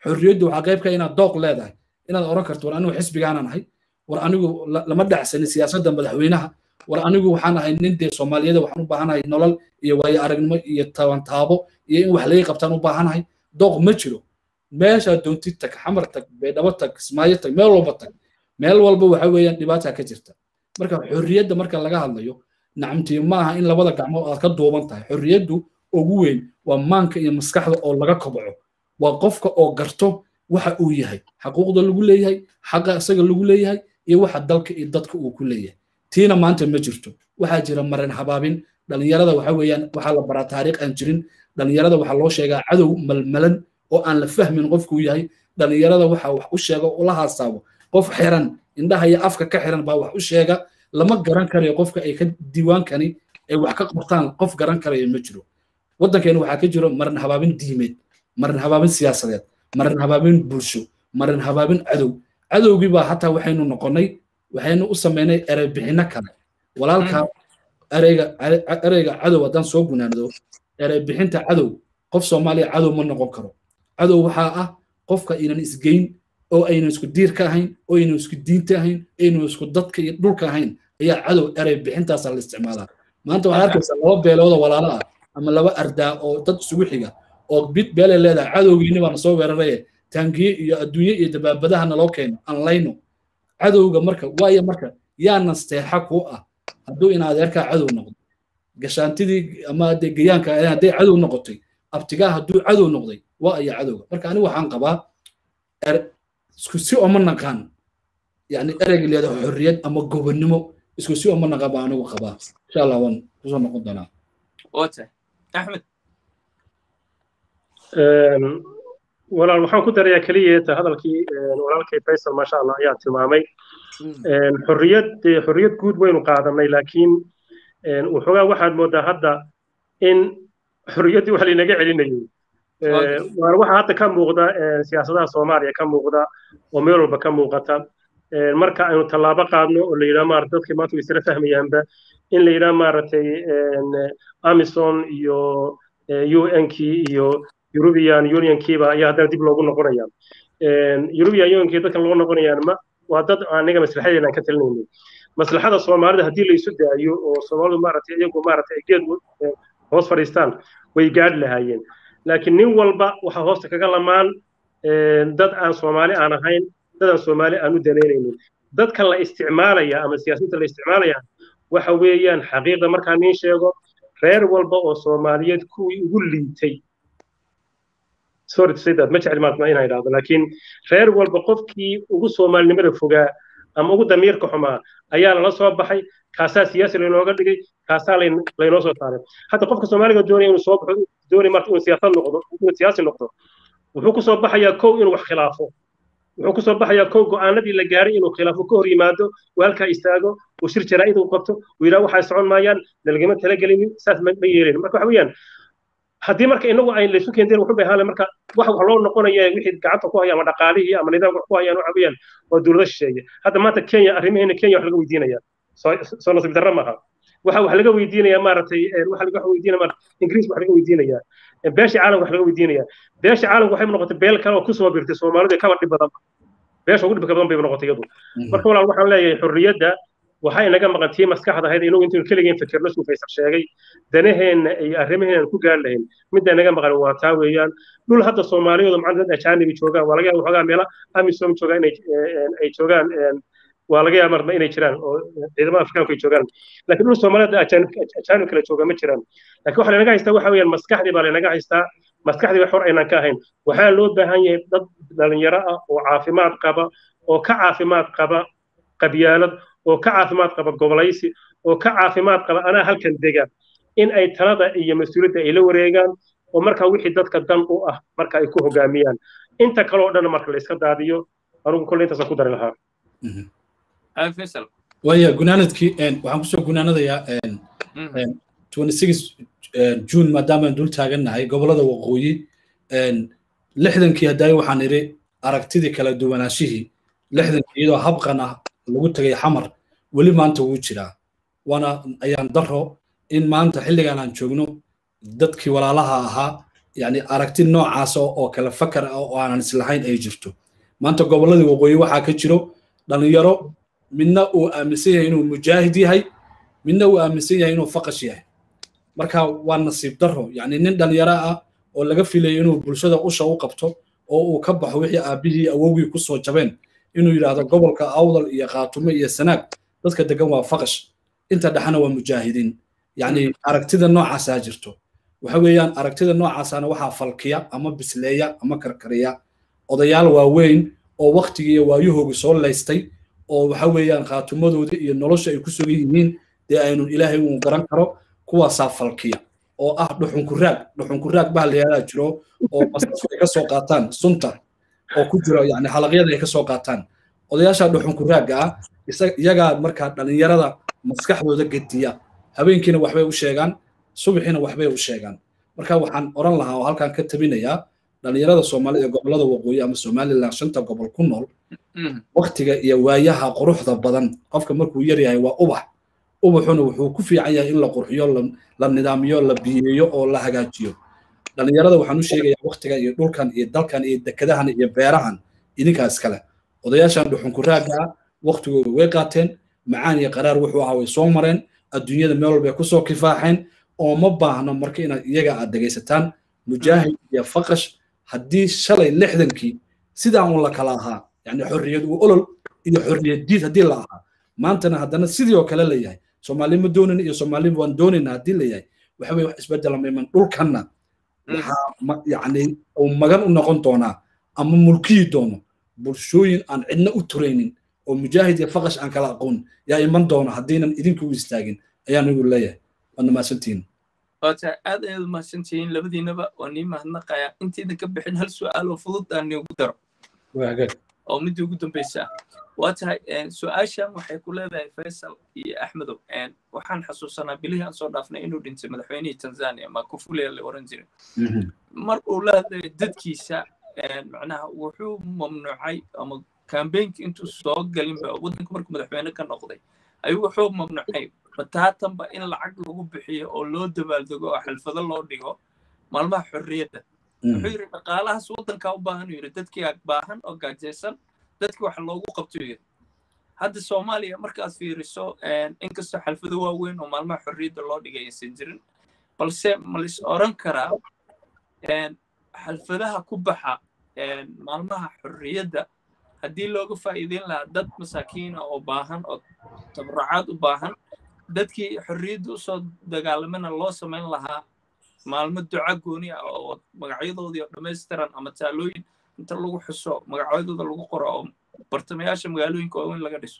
xorriyaddu waxaa qayb ka inaad dooq leedahay inaad oran karto war anigu xisbigaanan ahay war anigu lama dhacsanin siyaasadda madaxweynaha war anigu waxaan ahay nin dee soomaaliyada waxaan u baahanahay nolol iyo waayo aragnimo iyo tabantaabo iyo in wax laga qabtaan u baahanahay dooq ma jiro meeshaa doontid tag xamar tag baydhabo tag kismaayo tag meel walba tag meel walba waxa weeyaan dhibaata ka jirta marka xorriyadda marka laga hadlayo nacamtii ma aha in labada gacmood aad ka duuban tahay xorriyaddu ugu weyn waa maanka iyo maskaxda oo laga kobco waa qofka oo garto waxa uu yahay xaquuqda lagu leeyahay xaqa isaga lagu leeyahay iyo waxa dalka iyo dadka uu ku leeyahay tiina maanta ma jirto waxaa jira marin habaabin dhalinyarada waxa weeyaan waxaa la baraa taariikh aan jirin dhalinyarada waxaa loo sheegaa cadow malmalan oo aan la fahmin qofkuu yahay dhalinyarada waxa wax u sheega ula haasaabo qof xiran indhaha iyo afka ka xiran baa wax u sheega lama garan karayo qofka ay ka diiwaankani ay wax ka qortaan qof garan karayo ma jiro waddankeena waxaa ka jiro marin habaabin diimeed marin habaabin siyaasadeed marin habaabin bulsho marin habaabin cadow cadowgii baa hataa waxaynu noqonnay waxaynu u samaynay ereybixinno kale walaalka ereyga ereyga cadow haddaan soo gunaanado ereybixinta cadow qof soomaaliya cadow ma noqon karo cadow waxaa ah qofka inan isgeyn oo aynan isku diirka ahayn oo aynan isku diinta ahayn aynan isku dadka iyo dhulka ahayn ayaa cadow erey bixintaasaa la isticmaalaa maanta waxaad arkaysaa laba beelooda walaalo ah ama laba ardaa oo dad isugu xiga oo bid beelay leedahay cadowgiini baana soo weeraraye taangiye iyo adduunye iyo dabaabadaha naloo keeno aan layno cadowga marka waayo marka yaa nasteexa kuu ah hadduu in adeerkaa cadow noqdo gashaantidii ama dee gayaanka hadday cadow noqotay abtigaa hadduu cadow noqday waa aya cadowga marka anigu waxaan qabaa isku si oma naqaan yani ereyga leedahay xorriyad ama gobonnimo isku si oma naqaan baa anigu qabaa insha allah waan kusoo noqon doonaa wata axmed walaal waxaan ku darayaa keliya hadalkii walaalkay faysal maasha allah ayaa tilmaamay xorriyad xorriyad guud waynu qaadanay laakiin waxoogaa waxaad moodaa hadda in xorriyaddii wax laynaga celinayo waana waxa hadda ka muuqda siyaasadaha soomaaliya ka muuqda oo meel walba ka muuqata marka aynu tallaabo qaadno oo la yidhaha maarata dadkii maanta way isla fahmayaanba in la yidhaha maaragtay amison iyo un-kii iyo european unionkiiba ayaa haddana dib loogu noqonaya european unionkii dadkan loo noqonayaan ma waa dad aniga maslaxadeena aan ka talinayno maslaxada soomaalida haddii la isu daayo oo soomaalidu maaragtay iyagu maaragtay geed hoos fadhiistaan way gaadhi lahaayeen laakiin nin walba waxaa hoosta kaga lamaan dad aan soomaali aan ahayn dad aan soomaali aan u danaynaynin dadka la isticmaalaya ama siyaasiyiinta la isticmaalaya waxa weeyaan xaqiiqda markaa nin sheego reer walba oo soomaaliyeed kuwii ugu liitay sorry to say that ma jecel maatma inaan idhaahdo laakiin reer walba qofkii ugu soomaalinimada fogaa ama ugu damiirka xumaa ayaa lala soo baxay kaasaa siyaasi laynooga dhigay kaasaa laynoo soo saaray hadda qofka soomaaliga doonaya inuu soo baxo doonay marta inuu siyaasad noqdo inuu siyaasi noqdo wuxuu kusoo baxayaa kow inuu wax khilaafo wuxuu kusoo baxayaa kow go'aanadii la gaaray inuu khilaafo ka hor yimaado uu halkaa istaago uu shir jaraa'id uu qabto uu yidhaha waxay socon maayaan nalagama talagelinin saas ma yeelin marka waxa weeyaan haddii marka inagu ayn laysu keenteen wuxuu bay ahaan marka wax wax loo noqonaya wixii gacanta ku haya ama dhaqaalihii ama nidaamka wax ku hayaan waxa weeyaan waa dowlado shisheeye hadda maanta kenya arrimaheena kenya wax laga weydiinaya soo nasiib darro maaha waxa wax laga weydiinaya maaragtay waxa laga weydiinaya maarata ingiriis wax laga weydiinaya beesha caalamka wax laga weydiinaya beesha caalamka waxay noqotay beel kale oo kusoo birtay soomaalidu kaba dhib badan beesha ugu dhibka badan bay noqotay iyadu marka walaal waxaan leeyahay xorriyadda waxay naga maqan tii maskaxda ahayd inagu intaynu keligeen fikirno suu faysal sheegay danaheenna iyo arrimaheenna ku gaari lahayn midda naga maqan waa taa weeyaan dhul hadda soomaaliyadu macna dad ajaanibi joogaan waa laga yaaba waxoogaa meela amisom joogaan inay ay joogaan waa laga yaaba marba inay jiraan oo ciidamada afrikaanku ay joogaan laakiin dhul soomaaliyada ajaanib kale jooga ma jiraan laakiin waxa lanaga haystaa waxa weeyaan maskaxdii baa lanaga haystaa maskaxdii wax hor aynaan ka ahayn waxaa loo baahan yahay dad dhalinyaro ah oo caafimaad qaba oo ka caafimaad qaba qabyaalad oo ka caafimaad qaba gobolaysi oo ka caafimaad qaba anaa halkan dega in ay talada iyo mas-uuliyadda ay la wareegaan oo markaa wixii dadka dan u ah marka ay ku hogaamiyaan inta kale oo dhan marka la iska daadiyo anugu kolle intaasaan ku dari lahaa waya gunaanadkii waxaan kusoo gunaanadayaa june maadaamaan dul taagannahay gobolada waqooyi lixdankii hadaayo waxaan idhi aragtidii kala duwanaashihii lixdankii iyadoo habqan ah lagu tegay xamar weli maanta wuu jiraa waana ayaan daro in maanta xilligan aan joogno dadkii walaalaha ahaa yani aragti noocaas oo kale fakar ah oo aanan islahayn ay jirto maanta gobolladii waqooyi waxaa ka jiro dhalinyaro midna uu aaminsan yahay inuu mujaahid yahay midna uu aaminsan yahay inuu faqash yahay marka waa nasiib darro yani nin dhalinyaro ah oo laga filayo inuu bulshada usha u qabto oo uu ka baxo wixii aabbihii awowgii kusoo jabeen inuu yidhaahdo gobolka awdal iyo khaatume iyo sanaag dadka degan waa faqash inta dhexana waa mujaahidiin yani aragtida noocaasaa jirto waxa weeyaan aragtida noocaasana waxaa falkiya ama bisleeya ama karkariya odayaal waaweyn oo waktigii iyo waayahoogi soo laystay oo waxa weeyaan khaatumadooda iyo nolosha ay ku sugan yihiin dee aynun ilaahay uu garan karo kuwaasaa falkiya oo ah dhuxunkuraag dhuxunkuraag baa layadaa jiro oo basasku ay ka soo qaataan sunta oo ku jiro yani halaqyada ay ka soo qaataan odayaasha dhuxunkuraagga ah iyagaa markaa dhalinyarada maskaxdooda gediya habeenkiina waxbay u sheegaan subaxiina waxbay u sheegaan marka waxaan oran lahaa oo halkan ka tabinayaa dhalinyarada soomaalida ee gobolada waqooyi ama somaliland shanta gobol ku nool waktiga iyo waayaha quruxda badan qofka markuu yar yahay waa ubax ubaxuna wuxuu ku fiican yahay in la qurxiyo la nidaamiyo la biyeeyo oo la hagaajiyo dhalinyarada waxaan u sheegayaa waktigan iyo dhulkan iyo dalkan iyo dekadahan iyo beerahan idinkaas kale odayaashan dhuxunkuraagga ah waktigooda way qaateen macaan iyo qaraar wuxuu ahaa way soo mareen adduunyada meel walbay kusoo kifaaxeen oo ma baahno marka inaad iyaga aad dhegaysataan mujaahid iyo faqash haddii shalay lixdankii sidaa un la kala ahaa yani xorriyad uu olol iyo xorriyad diid haddii la ahaa maantana haddana sidii oo kale leeyahay soomaali ma doonin iyo soomaali waan doonayna haddii leeyahay waxa weye wax isbedela mayman dhulkanna waxaa yani uu magan u noqon doonaa ama mulkiyi doono bulshooyin aan cidna u turaynin oo mujaahid iyo faqash aan kala aqoon yaa iman doono haddiinan idinku istaagin ayaan igu leeyahay waadna mahadsantihiin waata aad ayaad mahadsantihiin labadiinaba waa nii mahadnaqaya intaydan ka bixin hal su'aal oo fudud aan niigu daro oo midii ugu dambaysa ah waa tahay su-aashan waxay ku leedahay faysal iyo axmedow waxaan xasuusanaa bilihii aan soo dhaafnay inuu dhintay madaxweynihii tanzania makufulia la oran jiray mar uu la hadlayo dadkiisa macnaha wuxuu mamnuucay ama kambeynkii intuu soo galinba waddanka markuu madaxweyne ka noqday ayuu wuxuu mamnuucay bataatanba in lacag lagu bixiyo oo loo dabaaldego oo xalfado loo dhigo maalmaha xorriyadda wuxuu yidhi dhaqaalahaas waddankaa u baahan uu yidhi dadkii baahan oo gaajaysan dadkii wax loogu qabto yidhi hadda soomaaliya markaad fiiriso inkastoo xalfado waaweyn oo maalmaha xorriyadda loo dhigay aysan jirin balse ma lis oran karaa xalfadaha ku baxa maalmaha xorriyadda haddii looga faa'iideyn lahaa dad masaakiina oo baahan oo tabracaad u baahan dadkii xorriyadda usoo dagaalamana loo samayn lahaa maalmo duca gooni ah oo magacyadoodii oo dhammaystiran ama taalooyin inta lagu xuso magacyadooda lagu qoro oo bartamayaasha magaalooyinka waaweyn laga dhiso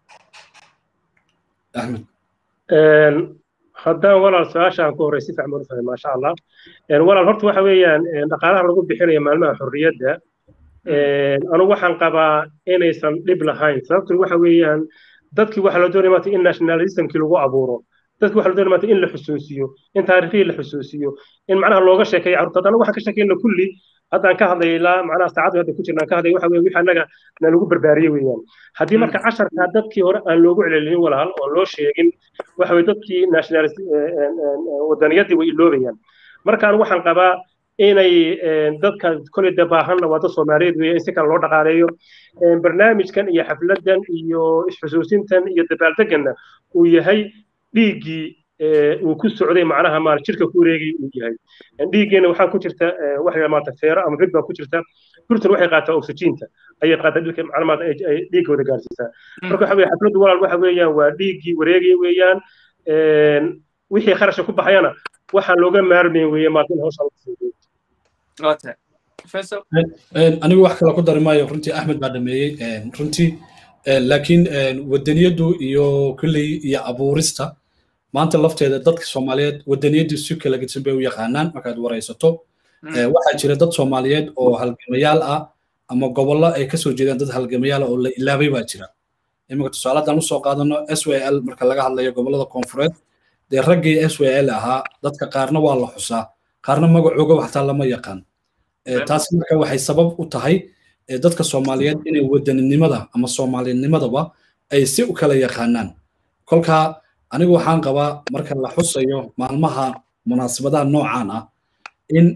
axmed haddaan walaal su-aashaan ku horey si fiican baan u fahmay maasha allah walaal horta waxa weeyaan dhaqaalaha lagu bixinayo maalmaha xorriyadda anugu waxaan qabaa inaysan dhib lahayn sababtuna waxa weeyaan dadkii waxaa loo doonaya maanta in nationalismkii lagu abuuro dadki waxa la doonaya maanta in la xusuusiyo in taariikhihii la xusuusiyo in macnaha looga sheekeeyo carruurta haddana waxaan ka sheekeyna kulli haddaan ka hadlay ilaa macnaha saacadda hadda ku jirnaan ka hadlay waxa weeye wixii annaga na lagu barbaariyey weeyaan haddii marka casharkaa dadkii hore aan loogu celcelinin walaal oo loo sheegin waxa weye dadkii nationalist wadaniyadii way iloobayaan marka anigu waxaan qabaa inay dadka koley de baahanna waa dad soomaaliyeed weeye in si kale loo dhaqaaleeyo barnaamijkan iyo xafladan iyo isxusuusintan iyo dabaaldeganna uu yahay dhiiggii uu ku socday macnaha maal jirka ku wareegay uu yahay dhiiggeena waxaa ku jirta waxa maanta feero ama bid baa ku jirta burtan waxay qaataa oxygeenta ayay qaataa dhulka macnaha maanta ay dhiiggooda gaarsiisaa marka waxa weeye xafladdu walaal waxa weeyaan waa dhiiggii wareegaya weeyaan wixii kharashka ku baxayana waxaan looga maarmayn weeye maanta in hawsha lagu fuudeeyo anigu wax kale ku dari maayo runtii axmed baa dhameeyey runtii laakiin wadaniyaddu iyo kulley iyo abuurista maanta lafteeda dadka soomaaliyeed wadaniyaddu si kala gedsan bay u yaqaanaan markaad waraysato waxaa jira dad soomaaliyeed oo halgamayaal ah ama gobollo ay kasoo jeedaan dad halgamayaal oo la ilaabay baa jira iminka tusaaladan usoo qaadano s w l marka laga hadlayo gobollada koonfureed dee raggii s w l ahaa dadka qaarna waa la xusaa qaarna magacooga waxtaa lama yaqaan taasi marka waxay sabab u tahay dadka soomaaliyeed inay wadaninimada ama soomaalinimadaba ay si u kala yaqaanaan kolkaa anigu waxaan qabaa marka la xusayo maalmaha munaasabadaha noocan ah in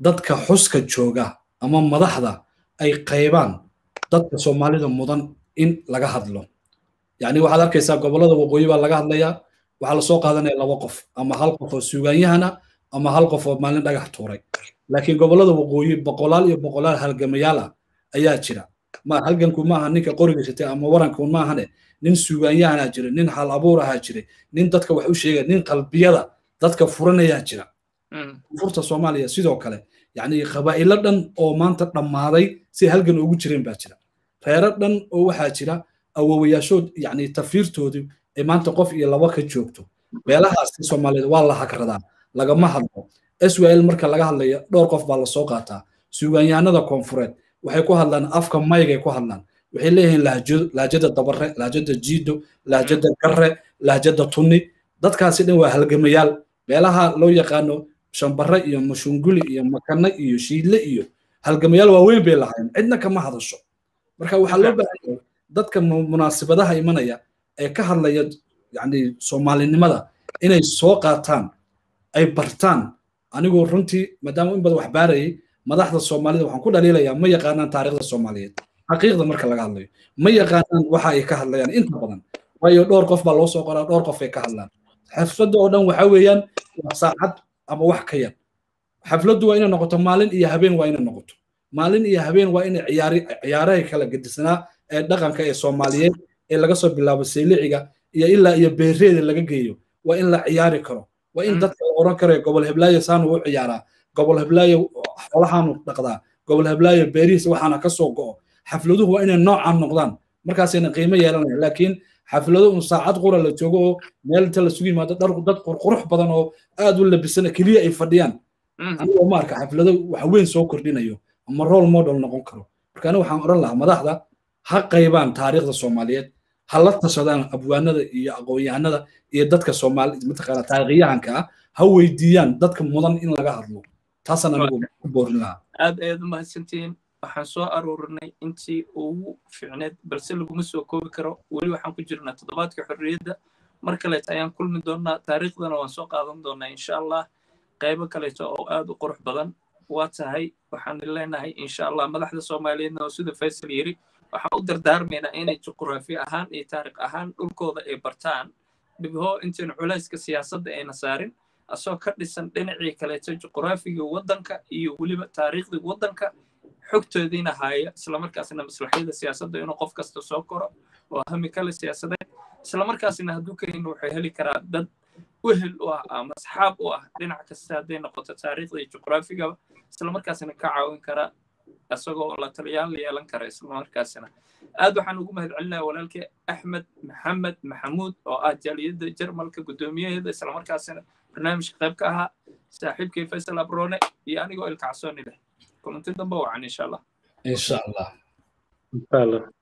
dadka xuska jooga ama madaxda ay qaybaan dadka soomaalida mudan in laga hadlo yacni waxaad arkaysaa gobollada waqooyi baa laga hadlayaa waxaa lasoo qaadanaya laba qof ama hal qof oo suuganyahana ama hal qof oo maalin dhagax tuuray laakiin gobollada waqooyi boqolaal iyo boqolaal halgamayaal ah ayaa jira ma halganku maaha ninka qoriga shitay ama waranku maahane nin suugaanyahanaa jira nin hal abuur ahaa jiray nin dadka wax u sheegaya nin qalbiyada dadka furanayaa jira furta soomaaliya sidoo kale yacni qabaa'ilo dhan oo maanta dhammaaday si halgan ugu jireen baa jira reero dhan oo waxaa jira awowayaashood yacni tafiirtoodii ay maanta qof iyo laba ka joogto beelahaasi soomaaliyeed waa la hagradaa lagama hadlo swil marka laga hadlayo dhowr qof baa lasoo qaataa suugaanyahanada koonfureed waxay ku hadlaan afka maygay ku hadlaan waxay leeyihiin lahjada dabare lahjada jiido lahjada garre lahjada tunni dadkaasi dhan waa halgamayaal beelaha loo yaqaano shambare iyo mashunguli iyo makane iyo shiidle iyo halgamayaal waaweyn bay lahayn cidna kama hadasho marka waxaa loo baahan yahay dadka munaasibadaha imanaya ee ka hadlaya yani soomaalinimada inay soo qaataan ay bartaan anigoo runtii maadaama in badan wax baarayay madaxda soomaalida waxaan ku dhaliilayaa ma yaqaanaan taariikhda soomaaliyeed xaqiiqda marka laga hadlayo ma yaqaanaan waxa ay ka hadlayaan inta badan waayo dhowr qof baa loo soo qoraa dhowr qof ay ka hadlaan xafladda oo dhan waxa weeyaan waa saacad ama wax ka yar xafladdu waa inay noqoto maalin iyo habeen waa inay noqoto maalin iyo habeen waa inay ciyaari ciyaarahay kala gedisanaa ee dhaqanka ee soomaaliyeed ee laga soo bilaabo seyliciga iyo ilaa iyo beereeda laga geeyo waa in la ciyaari karo waa in dadka la oran karayo gobol heblaayo saanu u ciyaaraa gobol heblaayo xoolahaanu dhaqdaa gobol heblaayo beerihiisa waxaana ka soo go'o xafladuhu waa inay noocaan noqdaan markaasayna qiimo yeelanaya laakiin xaflado un saacad qura la joogo oo meel inta lasugu yimaado dhar dad qurqurux badan oo aad u labisana keliya ay fadhiyaan anigoo ma arka xaflado wax weyn soo kordhinayo ama role model noqon karo marka aniga waxaan odhan lahaa madaxda ha qaybaan taariikhda soomaaliyeed ha la tashadaan abwaanada iyo aqoon-yahanada iyo dadka soomaali mataqaana taariikhyahanka ah ha weydiiyaan dadka mudan in laga hadlo taasaan anigu ku boorin lahaa aad ayaad u mahadsantihiin waxaan soo aruurinay intii ugu fiicneed balse laguma soo koobi karo weli waxaan ku jirnaa toddobaadka xorriyadda mar kaleeto ayaan kulmi doonnaa taariikhdana waan soo qaadan doonnaa insha allah qaybo kaleeto oo aad u qurux badan waa tahay waxaan leenahay insha allah madaxda soomaaliyeedna oo sida faysal yiri waxaan u dardaarmaynaa inay juqraafi ahaan iyo taariikh ahaan dhulkooda ay bartaan dhibho intaynu culayska siyaasadda ayna saarin asoo ka dhisan dhinacii kaleeto juqraafiga waddanka iyo weliba taariikhdii waddanka xogtoodiina haaya islamarkaasna maslaxyada siyaasadda inuu qof kasta soo koro oo hami kale siyaasadeed islamarkaasna hadduu karin wuxuu heli karaa dad wehel u ah ama asxaab u ah dhinac kasta hadday noqoto taariikhda iyo juqraafigaba islamarkaasna ka caawin kara isagoo la taliyaan la yeelan kara islamarkaasina aad waxaan ugu mahad celinayaa walaalkii axmed maxamed maxamuud oo ah jaaliyadda jarmalka guddoomiyaheeda islamarkaasina barnaamijka qayb ka ahaa saaxiibkii faysal abrone iyo anigoo ilkacsooni leh kulanti dambe wacan insha allah insha allah insha allah